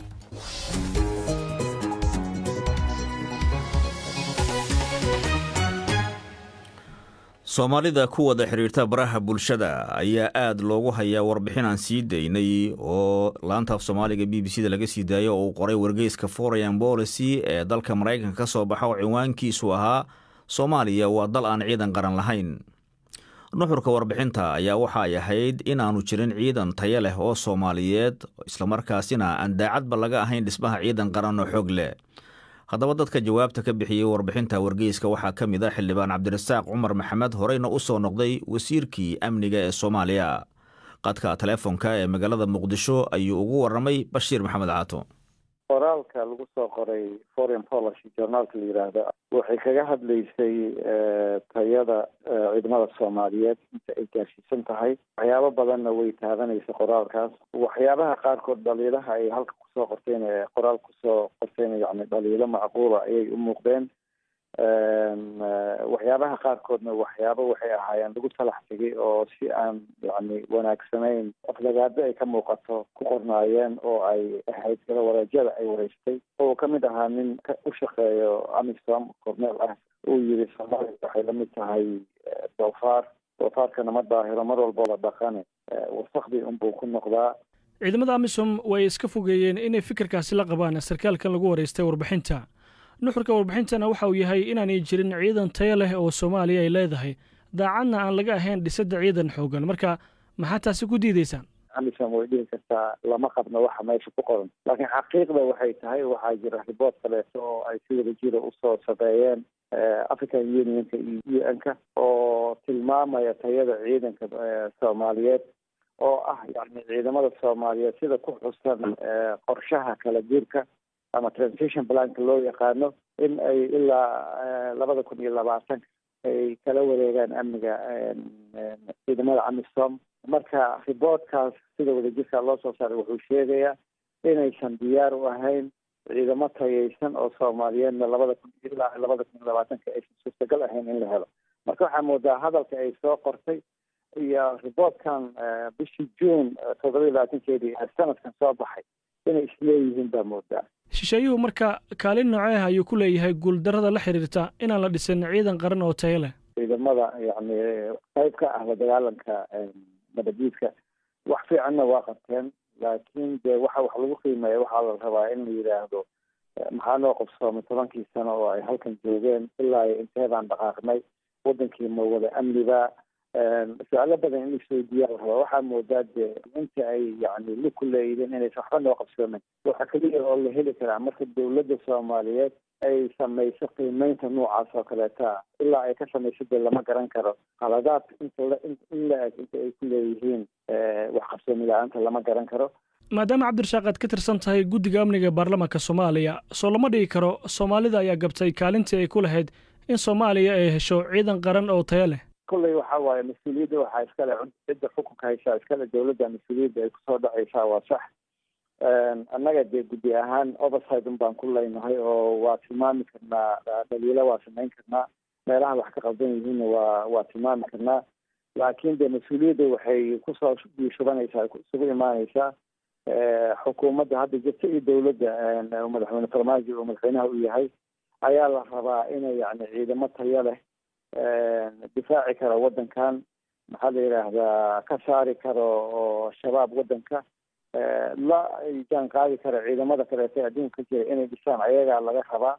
soomaalida ku wada xidhiirta baraha bulshada ayaa aad loogu hayaa warbixin aan sii daynay oo laanta af soomaaliga b b c da laga sii daayo oo uu qoray wargeyska foreign policy ee dalka maraykanka ka soo baxa oo cinwaankiisu ahaa soomaaliya waa dal aan ciidan qaran lahayn nuxurka warbixinta ayaa waxa ay ahayd inaanu jirin ciidan tayo leh oo soomaaliyeed islamarkaasina aan daacadba laga ahayn dhismaha ciidan qaran oo xoog leh haddaba dadka jawaabta ka bixiyey warbixinta wargeyska waxaa ka mid a xildhibaan cabdirasaaq cumar maxamed horeyna u soo noqday wasiirkii amniga ee soomaaliya qadka teleefonka ee magaalada muqdisho ayuu ugu warramay bashiir maxamed caato qoraalka lagu soo qoray foreign policy journaalka la yidhaahdo waxay kaga hadlaysay tayada ciidamada soomaaliyeed inta ay gaarsiisan tahay waxyaabo badanna way taabanaysa qoraalkaas waxyaabaha qaarkood dhaliilaha ay halka kusoo qorteen qoraal kusoo qorteen yani dhaliilo macquula ayay u muuqdeen waxyaabaha qaarkoodna waxyaabo waxay ahaayeen lagu talax tegay oo si aan yani wanaagsanayn aflagaado ay ka muuqato ku qornaayeen oo ay ahayd kala wareejyada ay wareystay oo ka mid ahaa nin u shaqeeyo amisom corneel ah uu yiri soomaaliya waxay la mid tahay doofaar doofaarkana ma daahiro mar walbo la dhaqane wasakdii unbuu ku noqdaa ciidamada amisom way iska fogeeyeen inay fikirkaasi la qabaan sarkaalkan lagu wareystay warbixinta nuxurka warbixintana waxa uu yahay inaanay jirin ciidan tayo leh oo soomaaliya ay leedahay daacadna aan laga ahayn dhisidda ciidan xoogan marka maxaa taasi ku diidaysaan amisom way dhihi kartaa lama qabno waxa meesha ku qoran laakiin xaqiiqda waxay tahay waxaa jira riboort kaleeto oo ay si wada jira usoo sabeeyeen african unionka iyo u n-ka oo tilmaamaya tayada ciidanka soomaaliyeed oo ah yani ciidamada soomaaliyeed sida ku xusan qorshaha kala guurka ama transition planka loo yaqaano in ay ilaa labada kun iyo labaatanka ay kala wareegaan amniga ciidamada amisom marka riboortkaas sida wadajirka loo soo saaray wuxuu sheegayaa inaysan diyaar u ahayn ciidamo tayaysan oo soomaaliyeedna labada kun ilaa labada kun iyo labaatanka aysan suurtagal ahayn in la helo marka waxaa moodaa hadalka ay soo qortay iyo riboortkan bishii june toddoba iyo labaatankeedii sanadkan soo baxay inay isleeyihiin baa moodaa shisheeyuhu marka kaalin nooceeh ayuu ku leeyahay guuldarrada la xiriirta inaan la dhisin ciidan qaran oo tayo leh ciidamada yani qayb ka ah la dagaalanka madhabiidka wax fiicanna waa qabteen laakiin de waxa wax lagu qiimeeya waxaa la rabaa in la yidhaahdo maxaa noo qabsoomay tobankii sano oo ay halkan joogeen ilaa inteedaan dhaqaaqnay wadankii ma wada amniba su-aalo badan in isweydiiyaa la rabaa waxaa moodaa de inta ay yani lug ku leeyihiin inaysan waxba noo qabsoomin waxaa keliya oo la heli karaa marka dawladda soomaaliyeed ay samayso qiimeynta noocaas oo kaleeta ilaa ay ka samayso dee lama garan karo qaladaad inta in la eg inta ay ku leeyihiin wax qabsoomi la-aanta lama garan karo maadaama cabdirashaaq aad ka tirsan tahay guddiga amniga ee baarlamaanka soomaaliya soo lama dhigi karo soomaalida ayaa gabtay kaalintii ay ku lahayd in soomaaliya ay hesho ciidan qaran oo tayo leh kolley waxa waaye mas-uuliyadda waxaa iskale cidda xukunka haysaa iskale dowladda mas-uuliyadda ay kusoo dhacaysaa waa sax annaga dee guddi ahaan oversight un baan ku leynahay oo waa tilmaami karnaa dhaliilo waa samayn karnaa meelaha wax ka qaldan yihiinna waa waa tilmaami karnaa laakiin dee mas-uuliyadda waxay kusoo shubanaysaa isugu imaaneysaa xukuumadda hadda jirta iyo dowladda madaxweyne farmaajo oo madaxweynaha u yahay ayaa la rabaa inay yani ciidamo tayo leh difaaci kara waddankan maxaa la yidhaahdaa ka saari karo oo shabaab waddanka la jaan qaadi kara ciidamada kaleeto adduunka ka jira inay dhisaan ayagaa laga rabaa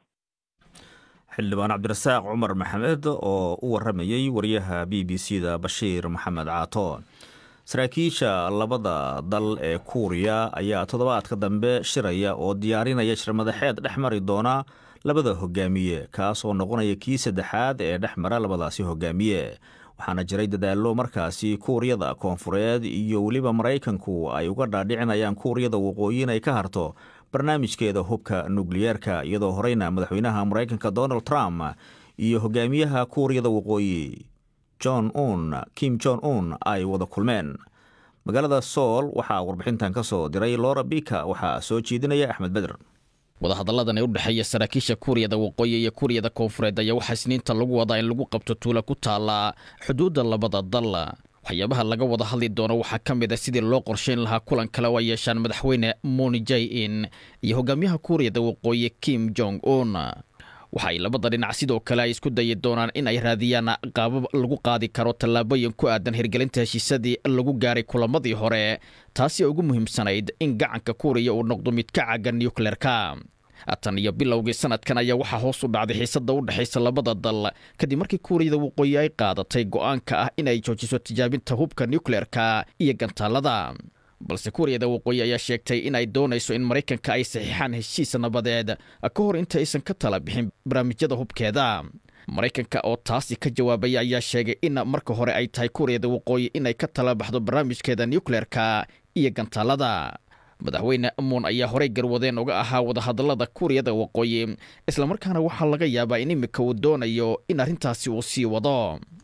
xildhibaan cabdirasaaq cumar maxamed oo u waramayey wariyaha b b c da bashiir maxamed caato saraakiisha labada dal ee kuuriya ayaa toddobaadka dambe shiraya oo diyaarinaya shirmadaxeed dhex mari doona labada hogaamiye kaas oo noqonaya kii saddexaad ee dhex mara labadaasi hogaamiye waxaana jiray dadaallo markaasi kuuriyada koonfureed iyo weliba maraykanku ay uga dhaadhicinayaan kuuriyada waqooyi inay ka harto barnaamijkeeda hubka nukliyeerka iyadoo horeyna madaxweynaha maraykanka donald trump iyo hogaamiyaha kuuriyada waqooyi john un kim jon un ay wada kulmeen magaalada sool waxaa warbixintan ka soo diray lora bika waxaa soo jeedinaya axmed beder wadahadalladan ee u dhexeeya saraakiisha kuuriyada waqooyi iyo kuuriyada koonfureed ayaa waxaa isniinta lagu wadaa in lagu qabto tuula ku taala xuduudda labada dal waxyaabaha laga wada hadli doono waxaa ka mid a sidii loo qorshayn lahaa kulan kale oo ay yeeshaan madaxweyne moni jay in iyo hogaamiyaha kuuriyada waqooyi kim jong un waxa ay labada dhinac sidoo kale ay isku dayi doonaan in ay raadiyaan qaabab lagu qaadi karo tallaabooyin ku aadan hirgelinta heshiisadii lagu gaaray kulamadii hore taasi oo ugu muhiimsanayd in gacanka kuuriya uu noqdo mid ka caagan nukleerka tan iyo bilowgii sanadkan ayaa waxaa hoos u dhacday xiisada u dhexaysa labada dal kadib markii kuuriyada waqooyi ay qaadatay go'aanka ah inay joojiso tijaabinta hubka nukleerka iyo gantaalada balse kuuriyada waqooyi ayaa sheegtay in ay doonayso in maraykanka ay saxiixaan heshiis nabadeed ka hor inta aysan ka tala bixin barnaamijyada hubkeeda maraykanka oo taasi ka jawaabaya ayaa sheegay in marka hore ay tahay kuuriyada waqooyi inay ka tala baxdo barnaamijkeeda nukleerka iyo gantaalada madaxweyne muun ayaa horey garwadeen uga ahaa wadahadallada kuuriyada waqooyi islamarkaana waxaa laga yaabaa in imika uu doonayo in arrintaasi uu sii wado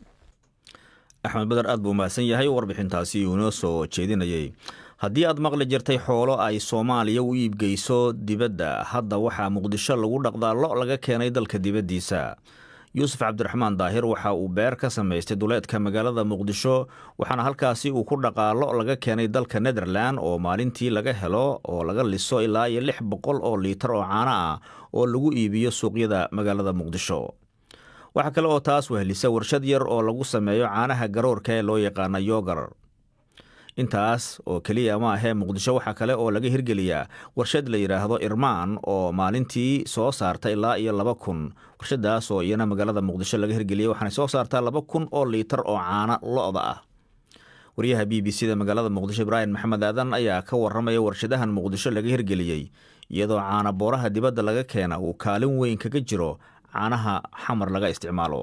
axmed beder aad buu mahadsan yahay warbixintaasi uu inoo soo jeedinayey haddii aad maqli jirtay xoolo ay soomaaliya u iibgeyso dibadda hadda waxaa muqdisho lagu dhaqdaa lo laga keenay dalka dibaddiisa yuusuf cabdiraxmaan daahir waxa uu beer ka samaystay duleedka magaalada muqdisho waxaana halkaasi uu ku dhaqaa lo laga keenay dalka netherlan oo maalintii laga helo oo laga liso ilaa iyo lix boqol oo liitar oo caano ah oo lagu iibiyo suuqyada magaalada muqdisho waxaa kale oo taas wehlisa warshad yar oo lagu sameeyo caanaha garoorka ee loo yaqaana yogar intaas oo keliya ma ahee muqdisho waxaa kale oo laga hirgeliyaa warshad la yidhaahdo irmaan oo maalintii soo saarta ilaa iyo laba kun warshadaas oo iyana magaalada muqdisho laga hirgeliyay waxaana soo saartaa laba kun oo liitar oo caano lo-da ah wariyaha b b c da magaalada muqdisho ibraahim maxamed aadan ayaa ka waramaya warshadahan muqdisho laga hirgeliyey iyadoo caana booraha dibadda laga keena uu kaalin weyn kaga jiro caanaha xamar laga isticmaalo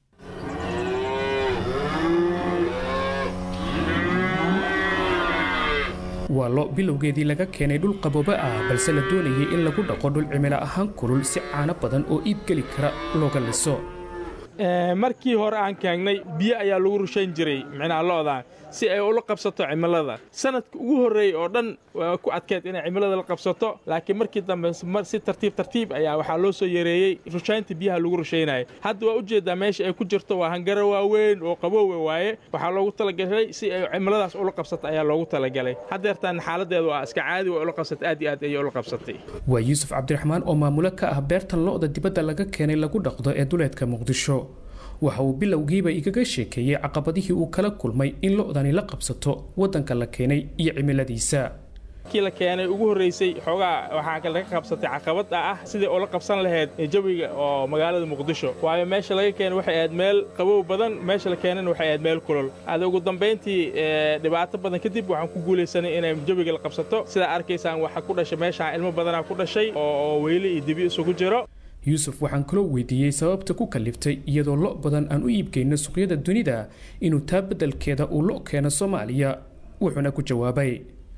waa lo bilowgeedii laga keenay dhul qabooba ah balse la doonayay in lagu dhaqo dhul cimilo ahaan kulul si caano badan oo iibgeli kara looga liso markii hore aan keengnay biyo ayaa lagu rushayn jiray micnaha lo'dan si ay ula qabsato cimilada sanadka ugu horreeyey oo dhan waa ku adkeed inay cimilada la qabsato laakiin markii dambe si tartiib tartiib ayaa waxaa loo soo yareeyey rushaynta biyaha lagu rushaynaya hadda waa ujeedaa meesha ay ku jirto waa hangaro waaweyn oo qaboowe waaye waxaa loogu talagalay si ay cimiladaas ula qabsato ayaa loogu talagalay haddeertaan xaaladeedu waa iska caadi way ula qabsatay aad iyo aad ayay ula qabsatay waa yuusuf cabdiraxmaan oo maamulo ka ah beertan lo'da dibadda laga keenay lagu dhaqdo ee duleedka muqdisho waxa uu bilowgiiba igaga sheekeeyey caqabadihii uu kala kulmay in lo'dani la qabsato waddanka la keenay iyo cimiladiisa kii la keenay ugu horreysay xoogaa waxaa laga qabsatay caqabad ah sidai ula qabsan lahayd jawiga oo magaalada muqdisho waayo meesha laga keenay waxay ahayd meel qabow badan meesha la keenayna waxay ahayd meel kulol ada ugu dambayntii dhibaato badan kadib waxaan ku guulaysanay inay jawiga la qabsato sidaa arkaysaan waxaa ku dhashay meeshaan ilmo badanaa ku dhashay oo weyli iyo dibi isugu jiro yuusuf waxaan kaloo weydiiyey sababta ku kaliftay iyadoo lo badan aan u iibgeyno suuqyada dunida inuu taa beddelkeeda uu lo keeno soomaaliya wuxuuna ku jawaabay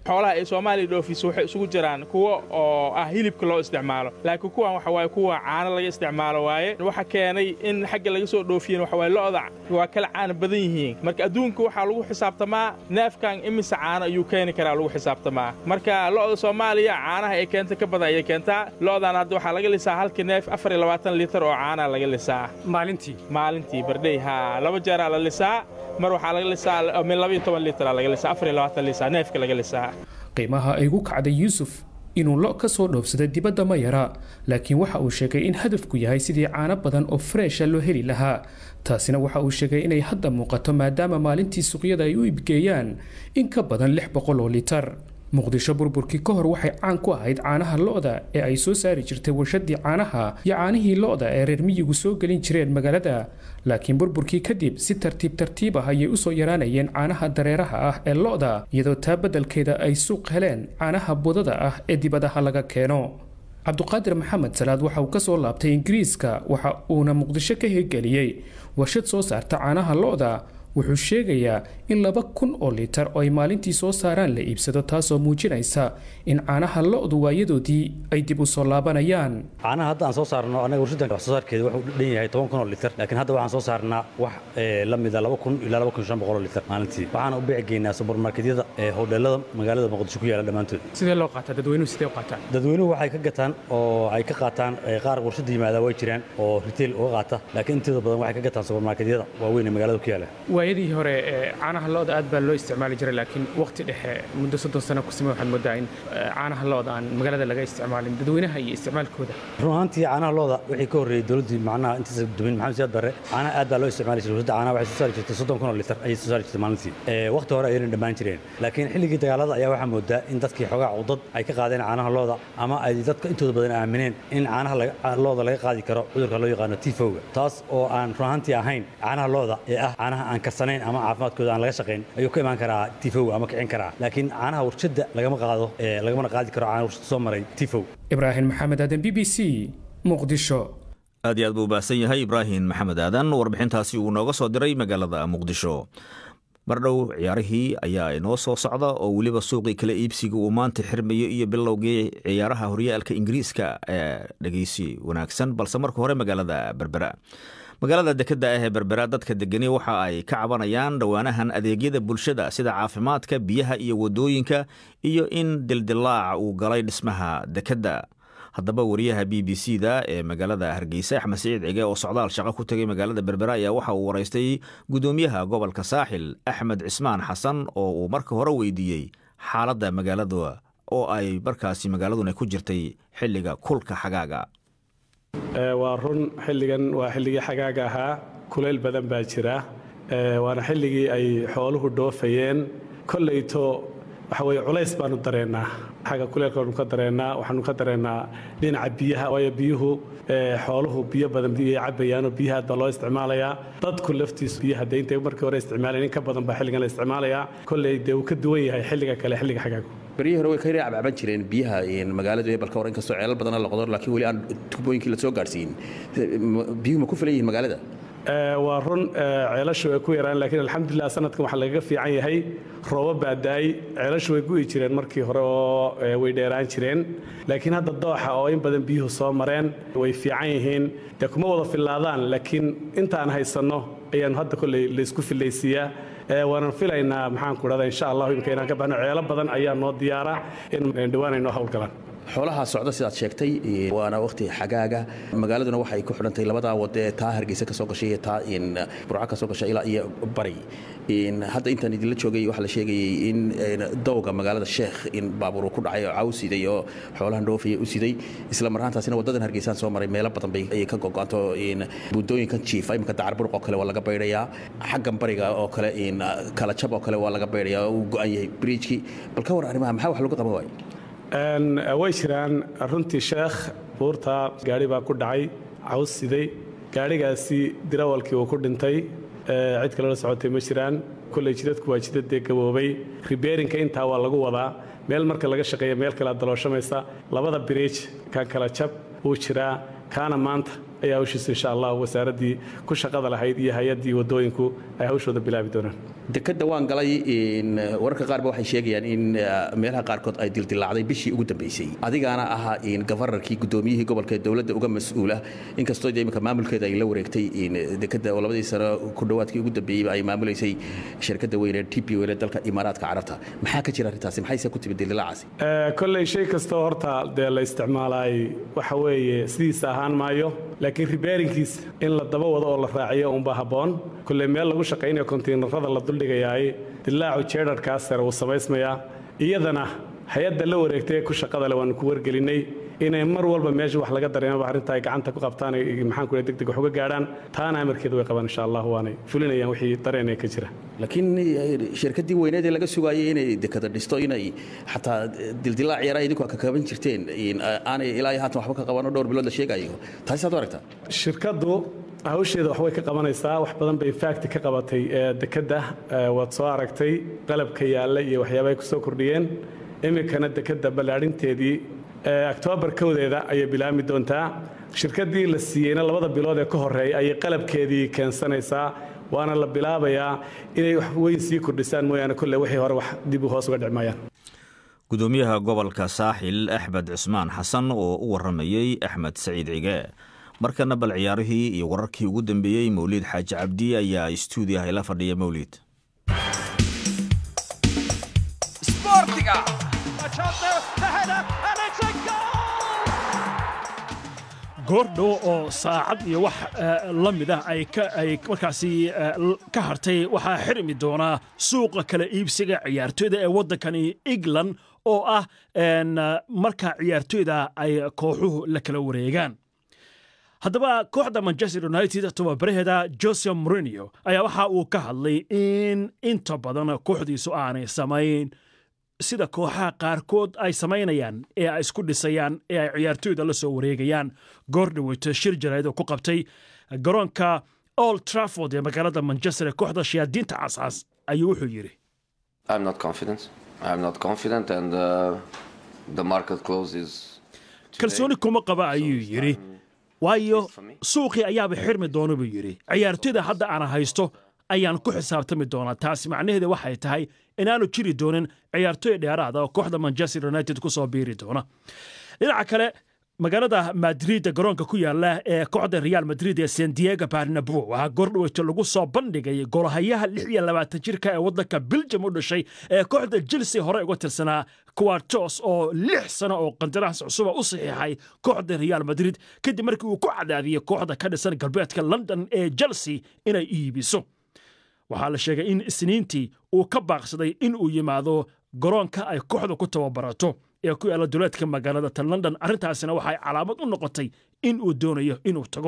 xoolaha ay soomaaliya dhoofiso waxay isugu jiraan kuwa oo ah hilibka loo isticmaalo laakiin kuwan waxa waaye kuwa caano laga isticmaalo waaye waxa keenay in xagga laga soo dhoofiyeen waxa waaye lo'da waa kala caana badan yihiin marka adduunka waxaa lagu xisaabtamaa neefkan imise caano ayuu keeni karaa lagu xisaabtamaa marka lo'da soomaaliya caanaha ay keenta ka badan ayay keentaa lo'dan hadda waxaa laga lisaa halkii neef afar iyo labaatan litar oo caana laga lisaa maalintii maalintii bardhey haa laba jeeraa la lisaa mar waxaa laga lisaa min laba iyo toban litar laga lisaa afar iyo labaatan lisaa neefka laga lisaa qiimaha ay ugu kacday yuusuf inuu lo ka soo dhoofsaday dibadda ma yara laakiin waxa uu sheegay in hadafku yahay sidii caano badan oo freesha loo heli lahaa taasina waxa uu sheegay inay hadda muuqato maadaama maalintii suuqyada ay u iibgeeyaan in ka badan lix boqol oo litar muqdisho burburkii ka hor waxay caan ku ahayd caanaha lo'da ee ay soo saari jirtay warshadii caanaha iyo caanihii lo'da ee reer miyigu soo gelin jireen magaalada laakiin burburkii kadib si tartiib tartiib ah ayay usoo yaraanayeen caanaha dareeraha ah ee lo'da iyadoo taa beddelkeeda ay suuq heleen caanaha budada ah ee dibadaha laga keeno cabduqaadir maxamed salaad waxa uu ka soo laabtay ingiriiska waxa uuna muqdisho ka hirgeliyey warshad soo saarta caanaha lo'da wuxuu sheegayaa in laba kun oo litar oo ay maalintii soo saaraan la iibsado taasoo muujinaysa in caanaha lo'du waayadoodii ay dib u soo laabanayaan caanaha hadda aan soo saarno annaga warshaddan wax soo saarkeeda wuxuu dhan yahay toban kun oo litar laakiin hadda waxaan soo saarnaa wax la mida laba kun ilaa laba kun shan boqol oo litar maalintii waxaana u bici geynaa subarmarketyada ee hodheelada magaalada muqdisho ku yaala dhammaantood sidee loo qaataa dadweynuhu sidee u qaataan dadweynuhu waxay ka gataan oo ay ka qaataan qaar warshadda yimaada way jiraan oo retail uga qaata laakiin intooda badan waxay ka gataan subarmarketyada waaweyn ee magaalada ku yaala waayadii hore caanaha lo'da aad baa loo isticmaali jiray laakiin waqti dhexe muddo soddon sano ku sime waxaad moodaa in caanaha lo'da aan magaalada laga isticmaalin dadweynaha iyo isticmaalkooda run ahaantii caanaha lo'da wixii ka horreeyey dowladdii macnaha intaasa dumin maxamed siyaad barre caanaha aad baa loo isticmaali jiray warshadda caanaha waxay soo saari jirtay soddon kun oo litar ayay soo saari jirtay maalintii waqti hore ayayna dhammaan jireen laakiin xilligii dagaalada ayaa waxaa moodaa in dadkii xogaa cudad ay ka qaadeen caanaha lo'da ama ay dadka intooda badan aamineen in caanaha lo'da laga qaadi karo cudurka loo yaqaano tifowga taas oo aan run ahaantii ahayn caanaha lo'da ee ah caanaha aan karsanayn ama caafimaadkooda aan laga shaqayn ayuu ka imaan karaa tifow ama kicin karaa laakiin caanaha warshadda lagama qaado lagamana qaadi karo caana warshadda soo maray tifow ibraahim maxamed aadan b b c muqdisho aad iyo aad buu baahsan yahay ibraahim maxamed aadan warbixintaasi uu nooga soo diray magaalada muqdisho mardhow ciyaarihii ayaa inoo soo socda oo weliba suuqii kala iibsiga uu maanta xirmayo iyo bilowgii ciyaaraha horyaalka ingiriiska ee dhegeysi wanaagsan balse marka hore magaalada berbera magaalada dekedda ah ee berbera dadka degani waxa ay ka cabanayaan dhowaanahan adeegyada bulshada sida caafimaadka biyaha iyo wadooyinka iyo in dildilaac uu galay dhismaha dekedda haddaba wariyaha b b c da ee magaalada hargeysa axmed siciid cige oo socdaal shaqo ku tegay magaalada berbera ayaa waxa uu waraystay gudoomiyaha gobolka saaxil axmed cismaan xasan oo uu marka hore weydiiyey xaaladda magaalada oo ay markaasi magaaladuna ku jirtay xilliga kulka xagaaga waa run xilligan waa xilligii xagaaga ahaa kulayl badan baa jira waana xilligii ay xooluhu dhoofayeen kollayto waxa weye culays baanu dareennaa xagga kuleylka waanu ka dareennaa waxaanu ka dareennaa dhinaca biyaha waayo biyuhu xooluhu biyo badan biyay cabayaanoo biyaha aad baa loo isticmaalayaa dadku laftiisu biyaha dee intay markii hore isticmaalayeen in ka badan baa xilligan la isticmaalayaa kolley dee uu ka duwan yahay xilliga kale xilliga xagaagu beryihii hore way ka cabcaban jireen biyaha magaaladu ee balka hore inkastoo ceelal badana la qodo laakiin weli aan tubooyinkii la soo gaadhsiin biyuhu ma ku filan yihiin magaalada waa run ceelashu way ku yaraan laakiin alxamdulilah sanadkan waxaa lagaga fiican yahay rooba baa daay ceelashu way gu'i jireen markii hore oo way dheeraan jireen laakiin hadda dooxa oo in badan biyuhu soo mareen way fiican yihiin dee kuma wada fillaadaan laakiin intaan haysanno ayaanu hadda kolley laysku fillaysiiyaa waanan filaynaa maxaan ku dhahda insha allahu imika inaan ka baxno ceelo badan ayaa noo diyaara in dhowaan ay noo howlgalaan xoolaha socda sidaad sheegtay waana waqti xagaaga magaaladuna waxay ku xidhantay labadaa wado ee taa hargeysa kasoo gashay iyo taa burca kasoo gashay ilaa iyo bari hadda intaan idinla joogay waxaa la sheegayay in dowga magaalada sheekh in baabuur ku dhacay oo caw siday oo xoolahan dhoofaya u siday isla marhaantaasina wadadan hargeysaan soo maray meelo badan bay ka gogo'anto buundooyinkan jiifa imika dacar buruq oo kale waa laga baydhayaa xaggan bariga oo kale kala jab oo kale waa laga baydhayaa uu go'an yahay bridjkii bal ka war arrimaha maxaa wax lagu qaban waayo way jiraan runtii sheekh buurta gaari baa ku dhacay caws siday gaadhigaasi dirawalkii uu ku dhintay cid kale la socotay ma jiraan kolley jidadku waa jidadee gaboobay ribeerinka intaa waa lagu wadaa meel marka laga shaqeeya meel kale dalooshamaysa labada biriij kan kala jab wuu jiraa kaana maanta ayaa hawshiisa insha allah wasaaraddii ku shaqada lahayd iyo hay-addii waddooyinku ay hawshooda bilaabi doonaan dekadda waan galay wararka qaarba waxay sheegayaan in meelaha qaarkood ay dildilaacday bishii ugu dambeysay adigaana ahaa gafarnarkii guddoomiyihii gobolka dowladda uga mas-uula inkastoo de imika maamulkeeda ay la wareegtay dekadda oo labadii sano ku dhowaadkii ugu dambeeyeyba ay maamulaysay shirkadda weyne t p wele dalka imaaraadka carabta maxaa ka jira arrintaasi maxayse ku timid dildilaacaasi kolley shay kastoo horta dee la isticmaalaay waxa weeye sidiisa ahaan maayo laakiin ribaarinkiisa in la daba wado oo la raaciyo unba habboon kolley meel lagu shaqaynayo kontiinarada la duldhigayaay dilaacu jeedharkaas sare wuu samaysmayaa iyadana hay-adda la wareegtay ee ku shaqada le waanu ku wargelinnay inay mar walba meesha wax laga dareemaba arrinta ay gacanta ku qabtaan maxaan ku deg deg wax uga gaadhaan taana amarkeeda way qabaan insha allah waanay fulinayaan wixii dareenee ka jira laakiin shirkaddii weyneed ee laga sugaayay inay dekada dhisto inay xataa dildilaac yaraa idinku ka kaban jirteen aanay ilaa haatan waxba ka qabanoo dhowr bilood la sheegayo taasi saad u aragtaa shirkaddu hawsheeda waxbay ka qabanaysaa wax badan bay faagti ka qabatay dekadda waad soo aragtay qalabka yaalla iyo waxyaabahay ku soo kordhiyeen iminkana dekadda ballaadhinteedii oktoobar kowdeeda ayay bilaabmi doontaa shirkaddii la siiyeyna labada bilood ee ka horreeya ayay qalabkeedii keensanaysaa waana la bilaabayaa inay wax weyn sii kordhisaan mooyaane kolle wixii hore wax dib u hoos uga dhicmayaan gudoomiyaha gobolka saaxil axmed cismaan xasan oo u waramayey axmed saciid cige markana bal ciyaarihii iyo wararkii ugu dambeeyey mawliid xaaji cabdi ayaa istuudiyaha ila fadhiya mawliid goordhow oo saacad iyo wax la mid ah ay markaasi ka hartay waxaa xirmi doonaa suuqa kala iibsiga ciyaartoyda ee waddankani england oo ah marka ciyaartoyda ay kooxuhu la kala wareegaan haddaba kooxda manchester united tababaraheeda jose morinio ayaa waxa uu ka hadlay in inta badan kooxdiisu aanay samayn sida kooxaha qaarkood ay samaynayaan ee ay isku dhisayaan ee ay ciyaartoyda la soo wareegayaan goor dhaweyto shir jarayd oo ku qabtay garoonka old trafford ee magaalada manchester ee kooxda shayaadiinta cascas ayuu wuxuu yidhi kalsooni kuma qaba ayuu yidhi waayo suuqii ayaaba xirmi doona buu yidhi ciyaartoyda hadda aan haysto ayaan ku xisaabtami doonaa taasi macnaheeda waxay tahay inaanu jiri doonin ciyaartoy dheeraada oo kooxda manchester united ku soo biiri doona dhinaca kale magaalada madrid garoonka ku yaala ee kooxda real madrid ee san diego barnabo waxaa goordhaweyto lagu soo bandhigay golahayaha lix iyo labaatan jirka ee waddanka belgium u dhashay ee kooxda chelsea hore uga tirsanaa kuwartos oo lix sano oo qandaraas cusuba u saxiixay kooxda real madrid kadib markii uu ku cadaadiyey kooxda ka dhisan galbeedka london ee chelsea inay iibiso waxaa la sheegay in isniintii uu ka baaqsaday in uu yimaado garoonka ay kooxda ku tababarato ee ku yaalla duleedka magaalada ta london arrintaasina waxay calaamad u noqotay in uu doonayo inuu tago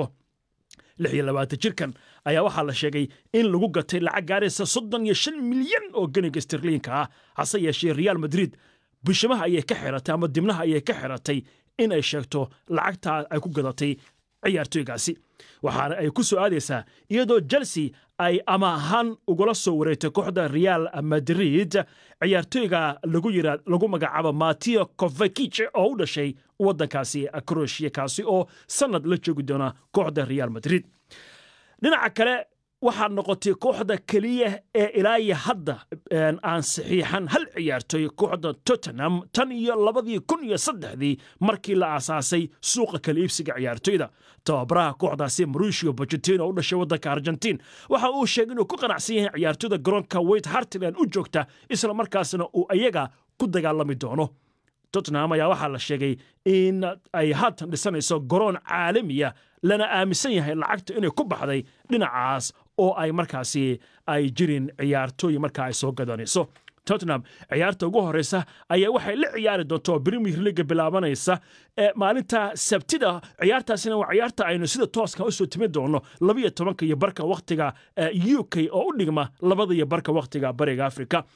lix iyo labaatan jirkan ayaa waxaa la sheegay in lagu gatay lacag gaaraysa soddon iyo shan milyan oo ganiga stirliinka ah hase yeeshee real madrid bishimaha ayay ka xiratay ama dibnaha ayay ka xiratay in ay sheegto lacagtaa ay ku gadatay ciyaartoygaasi waxaana ay ku soo aadaysaa iyadoo chelsea ay ama ahaan ugula soo wareegtay kooxda real madrid ciyaartoyga lagu yira lagu magacaabo matio kovakic oo u dhashay waddankaasi croatia kaasi oo sannad la joogi doona kooxda real madrid dhinaca kale waxaa noqotay kooxda keliya ee ilaayo hadda aan saxiixan hal ciyaartoy kooxda tottenham tan iyo labadii kun iyo saddexdii markii la aasaasay suuqa kala iibsiga ciyaartoyda tababaraha kooxdaasi mauricio bocetino oo u dhashay waddanka argentiin waxa uu sheegay inuu ku qanacsan yahay ciyaartoyda garoonka wayt hartland u joogta isla markaasna uu iyaga ku dagaalami doono tottenham ayaa waxaa la sheegay in ay haatan dhisanayso garoon caalamiya lana aaminsan yahay lacagta inay ku baxday dhinacaas oo ay markaasi ay jirin ciyaartooy markaa ay soo gadanayso tottenham ciyaarta ugu horeysa ayaa waxay la ciyaari doonto premier leaga bilaabanaysa maalinta sabtida ciyaartaasina waa ciyaarta aynu sida tooska usoo timi doono labiyo tobanka iyo barka waktiga u k oo u dhigma labada iyo barka waktiga bariga afrika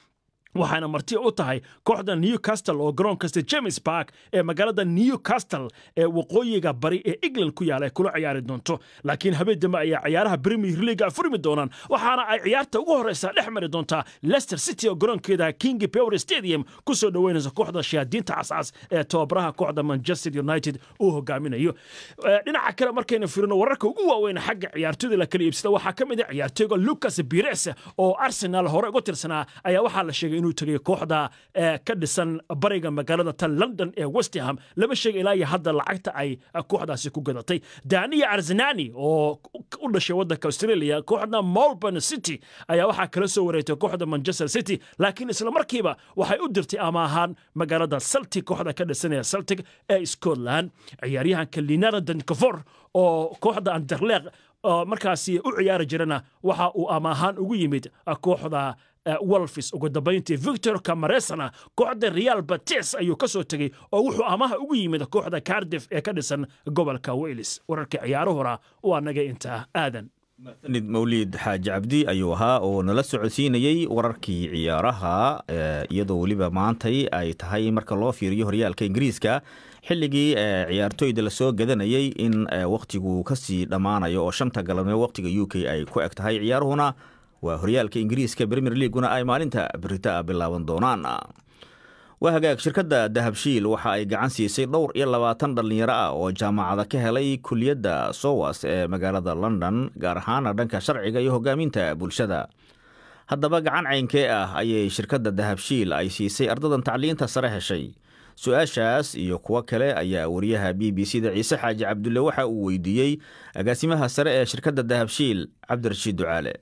waxaana marti u tahay kooxda newcastle oo garoonka st james park ee magaalada newcastle ee waqooyiga bari ee england ku yaala ay kula ciyaari doonto laakiin habeen dambe ayaa ciyaaraha premier league furmi doonaan waxaana ay ciyaarta ugu horeysa dhex mari doontaa leicester city oo garoonkeeda king power stadium ku soo dhoweynaysa kooxda shayaadiinta cascas ee tababaraha kooxda manchester united uu hogaaminayo dhinaca kale markaynu firino wararka ugu waaweyn xagga ciyaartoyda la kala iibsada waxaa ka mid a ciyaartoyga lucas bires oo arsenal hore uga tirsanaa ayaa waxaa la sheegay inuu tegay kooxda ka dhisan bariga magaalada tan london ee westham lama sheega ilaa iyo hadda lacagta ay kooxdaasi ku gadatay daniya arsenani oo u dhashay waddanka australia kooxda melbourne city ayaa waxaa kala soo wareegtay kooxda manchester city laakiin isla markiiba waxay u dirtay ama ahaan magaalada celtic kooxda ka dhisan ee celtic ee scotland ciyaaryahanka linara dankafor oo kooxda anderleq markaasi u ciyaari jirana waxa uu ama ahaan ugu yimid kooxda wolfis ugu dambayntii victor camaresana kooxda real bates ayuu ka soo tegey oo wuxuu amaha ugu yimid kooxda cardiff ee ka dhisan gobolka wales wararka ciyaarahuna waa naga intaa aadan nid mawliid xaaji cabdi ayuu ahaa oo nala socodsiinayey wararkii ciyaaraha iyadoo weliba maantay ay tahay marka loo fiiriyo horyaalka ingiriiska xilligii ciyaartooyda lasoo gadanayey in wakhtigu kasii dhammaanayo oo shanta galabnimo wakhtiga u k ay ku eg tahay ciyaaruhuna waa horyaalka ingiriiska premier leaguna ay maalinta berita bilaaban doonaan waa hagaag shirkadda dahabshiil waxa ay gacan siisay dhowr iyo labaatan dhallinyaro ah oo jaamacada ka helay kuliyadda sowas ee magaalada london gaar ahaana dhanka sharciga iyo hogaaminta bulshada haddaba gacan caynkee ah ayay shirkadda dahabshiil ay siisay ardadan tacliinta sare heshay su-aashaas iyo kuwo kale ayaa wariyaha b b c da ciise xaaji cabdulle waxa uu weydiiyey agaasimaha sare ee shirkadda dahabshiil cabdirashiid ducaale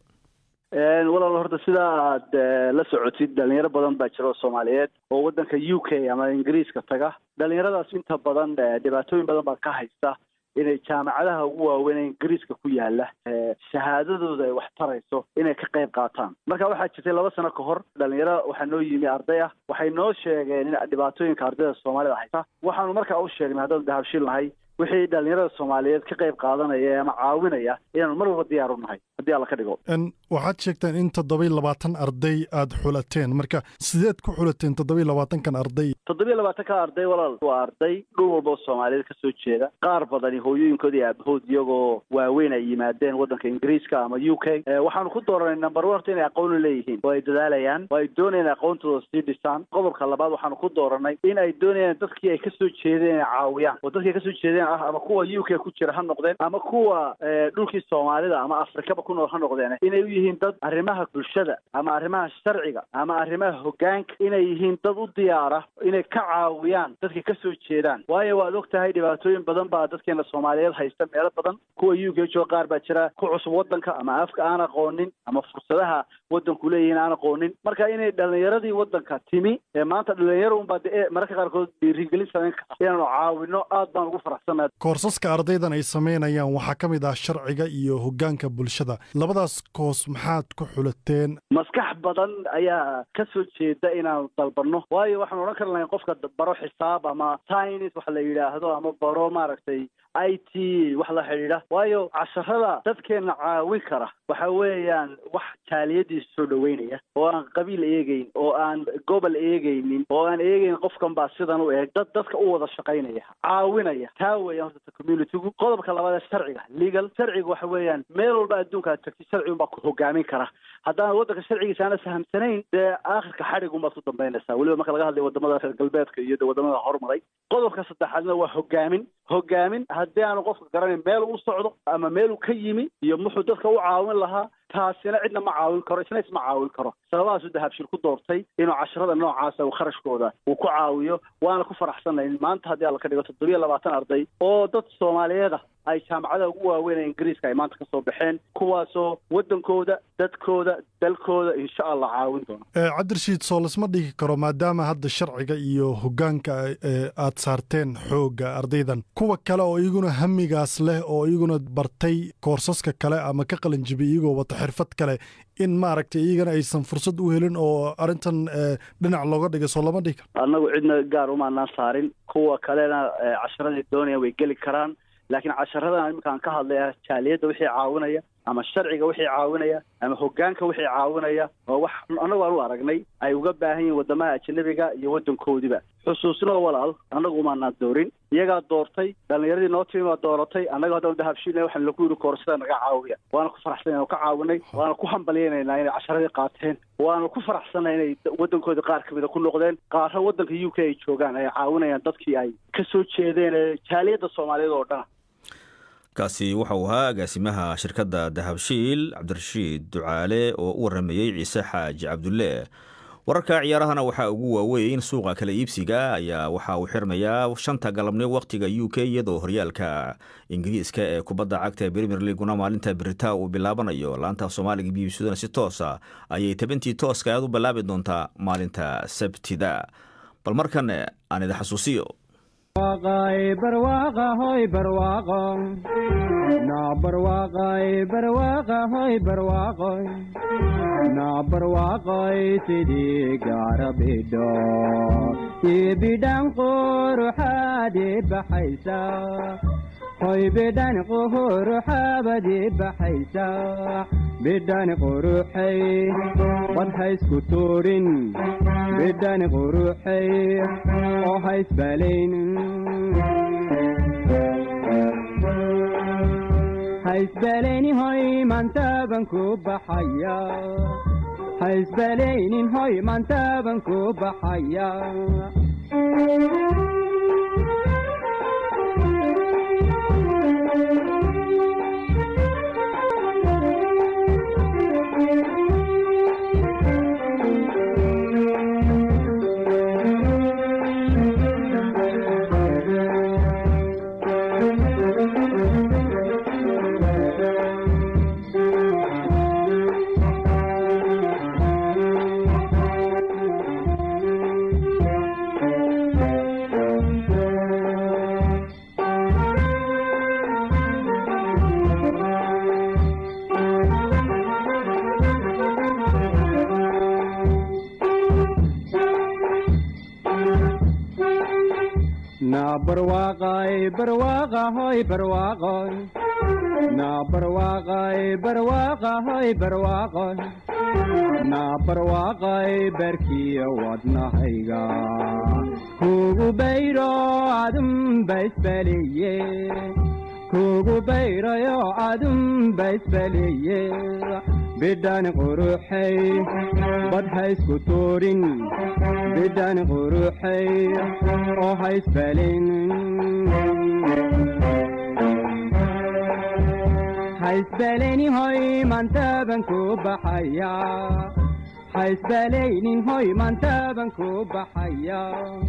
walaal horta sidaa aad la socotid dhalinyaro badan baa jira oo soomaaliyeed oo waddanka u k ama ingiriiska taga dhalinyaradaas inta badan dhibaatooyin badan baa ka haysta inay jaamacadaha ugu waaweyn ee ingiriiska ku yaala shahaadadooda ay wax tarayso inay ka qayb qaataan marka waxaa jirtay laba sano ka hor dhalinyaro waxaa noo yimi arday ah waxay noo sheegeen in dhibaatooyinka ardayda soomaalida haysta waxaanu markaa u sheegnay haddaan dahabshiil nahay wixii dhalinyarada soomaaliyeed ka qayb qaadanaya ama caawinaya inaanu mar walba diyaar u nahay haddii alla ka dhigo waxaad sheegteen in toddobiy labaatan arday aad xulateen marka sideed ku xulateen toddobiy labaatankan arday toddobiy labaatanka arday walaal waa arday dhul walba oo soomaaliyeed kasoo jeeda qaar badani hooyooyinkood iyo aabahood iyagoo waaweyn ay yimaadeen waddanka ingiriiska ama u k waxaanu ku dooranay number one horta inay aqooni leeyihiin oo ay dadaalayaan oo ay doonayaan aqoontooda sii dhisaan qodobka labaad waxaanu ku dooranay in ay doonayaan dadkii ay kasoo jeedeen inay caawiyaan oo dadkii ay kasoo jeedeen ah ama kuwa u k ku jira ha noqdeen ama kuwa dhulkii soomaalida ama afrikaba ku nool ha noqdeen inay u yihiin dad arrimaha bulshada ama arrimaha sharciga ama arrimaha hogaanka inay yihiin dad u diyaara inay ka caawiyaan dadka kasoo jeedaan waayo waad og tahay dhibaatooyin badan baa dadkeena soomaaliyeed haysta meelo badan kuwa u k jooga qaar baa jira ku cusub waddanka ama afka aan aqoonin ama fursadaha waddanku leeyihiin aan aqoonin marka inay dhalinyaradii waddanka timi ee maanta dhalinyaro unbaa de mararka qaarkood dhiirigelin samayn kara inaanu caawino aad baan ugu faraxsanahay koorsaska ardaydan ay samaynayaan waxaa ka mid ah sharciga iyo hogaanka bulshada labadaas koos maxaad ku xulateen maskax badan ayaa ka soo jeeda inaanu dalbanno waayo waxaan odhan kar lahayn qofka baro xisaab ama science wax la yidhaahdo ama baro maaragtay i t wax la xidhiidha waayo casharada dadkeena caawin kara waxa weeyaan wax jaaliyadiisa soo dhoweynaya oo aan qabiil eegeyn oo aan gobol eegeynin oo aan eegeyn qofkan baa sidan u eeg dad dadka u wada shaqaynaya caawinaya taa weeyaan horta communitygu qodobka labaad ee sharciga legal sharciga waxa weeyaan meel walba adduunka aad tagtid sharci unbaa ku hogaamin kara haddaan waddanka sharcigiisa aana fahamsanayn dee aakhirka xadhig unbaad ku dambaynaysaa weliba marka laga hadlayo wadamada reer galbeedka iyo wadamada horumaray qodobka saddexaadna waa hogaamin hogaamin haddii aanu qofka garanayn meel u socdo ama meel uu ka yimi iyo muxuu dadka u caawin lahaa taasina cidna ma caawin karo isna isma caawin karo sababahaasuu dahabshil ku doortay inuu casharada noocaasa uu kharashkooda uu ku caawiyo waana ku faraxsanay maanta haddii alla ka dhigo toddobiyo labaatan arday oo dad soomaaliyeed ah ay jaamacadaha ugu waaweyn ee ingiriiska ay maanta kasoo baxeen kuwaasoo waddankooda dadkooda dalkooda insha allah caawin doona cabdirashiid soo lasma dhigi karo maadaama hadda sharciga iyo hogaanka aad saarteen xoogga ardaydan kuwa kale oo iyaguna hamigaas leh oo iyaguna bartay koorsaska kale ama ka qalinjibi iyagoo wata xirfad kale in maaragtay iyagana aysan fursad u helin oo arrintan dhinac looga dhigay soo lama dhigi karo annagu cidna gaar umaanaan saarin kuwa kalena casharadii doonaya way geli karaan laakiin casharadan iminkaan ka hadlaya jaaliyadda wixii caawinaya ama sharciga wixii caawinaya ama hoggaanka wixii caawinaya oo wax annagu aan u aragnay ay uga baahan yihiin waddamaha ajanabiga iyo waddankoodiba xusuusnoo walaal annagu umaanaan doorin iyagaa doortay dhallinyaradii noo timi baa dooratay annaga haddaan dahabshiilna waxaan lagu yidhi koorsada naga caawiya waana ku faraxsanay ka caawinay waana ku hambalyaynaynaa inay casharadii qaateen waana ku faraxsanay inay waddankoodii qaar kamida ku noqdeen qaarra waddanka u k ay joogaan ay caawinayaan dadkii ay ka soo jeedeen ee jaaliyadda soomaaliyeed oo dhana kaasi waxauu ahaa agaasimaha shirkadda dahabshiil cabdirashiid ducaale oo u waramayey ciise xaaji cabdulle wararka ciyaarahana waxaa ugu waaweyn suuqa kala iibsiga ayaa waxa uu xirmayaa shanta galabnimo wakhtiga u k iyadoo horyaalka ingiriiska ee kubadda cagta ee premier leaguna maalinta beritaa uu bilaabanayo laanta soomaaliga b b cduna si toosa ayay tabantii tooska aad u bilaabi doontaa maalinta sabtida bal markan aan idin xasuusiyo barwaaqahoy barwaaqo naa barwaaqay barwaaqahoy barwaaqoy naa barwaaqoy sidii gaara bidho ii bidhan quruxaadii baxaysa hoy bidhan quruxaabadii baxaysa bidhan quruxay bad haysku tuurin bidhan quruxay oo haysbalayn haysbalaynin hoy maantaaban ku baxaya haysbalaynin hoy maantaaban ku baxaya barwaaqay barwaaqahoy barwaaqoy naa barwaaqay barwaaqahoy barwaaqoy naa barwaaqay barkiya wadnahayga kugu bayro adunba isbaliye kugu bayrayo adunba isbaliye bidhan quruxay bad haysku tuurin bidhan quruxay oo haysbalin haysbalayni hoy maantaaban ku baxaya haysbalaynin hoy maantaaban ku baxaya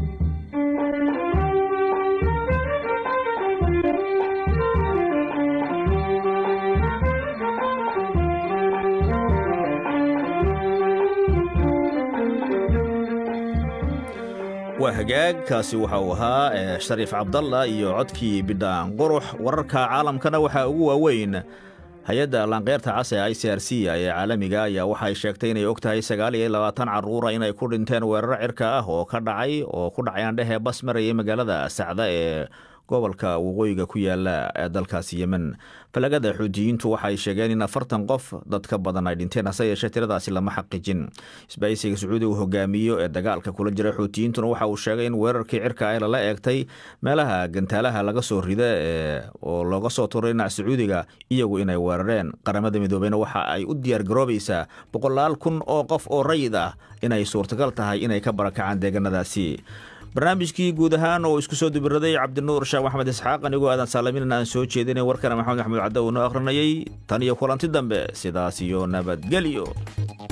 waa hagaag kaasi waxa uu ahaa shariif cabdalla iyo codkii bidhaan qurux wararka caalamkana waxaa ugu waaweyn hay-adda laanqeyrta cas ee i c r c ee caalamiga ayaa waxay sheegtay inay og tahay sagaal iyo labaatan carruura inay ku dhinteen weeraro cirka ah oo ka dhacay oo ku dhacayaan dhehee bas marayay magaalada sacda ee gobolka waqooyiga ku yaala ee dalkaasi yemen falagada xuutiyiintu waxay sheegeen in afartan qof dad ka badan ay dhinteen hase yeeshee tiradaasi lama xaqiijin isbaahisiga sacuudi uu hogaamiyo ee dagaalka kula jira xuutiyiintuna waxa uu sheegay in weerarkii cirka ay lala eegtay meelaha gantaalaha laga soo rida oo looga soo turay dhinaca sacuudiga iyagu inay weerareen qaramada midoobeyna waxa ay u diyaar garoobaysaa boqolaal kun oo qof oo rayid ah inay suurtagal tahay inay ka barakacaan deegaanadaasi barnaamijkii guud ahaan oo isku soo dubiraday cabdinuur sheekh maxamed isxaaq anigoo aadan saalamin aan soo jeedinay warkana maxamed axmed caddo uu noo akhrinayay tan iyo kulanti dambe sidaas iyo nabadgelyo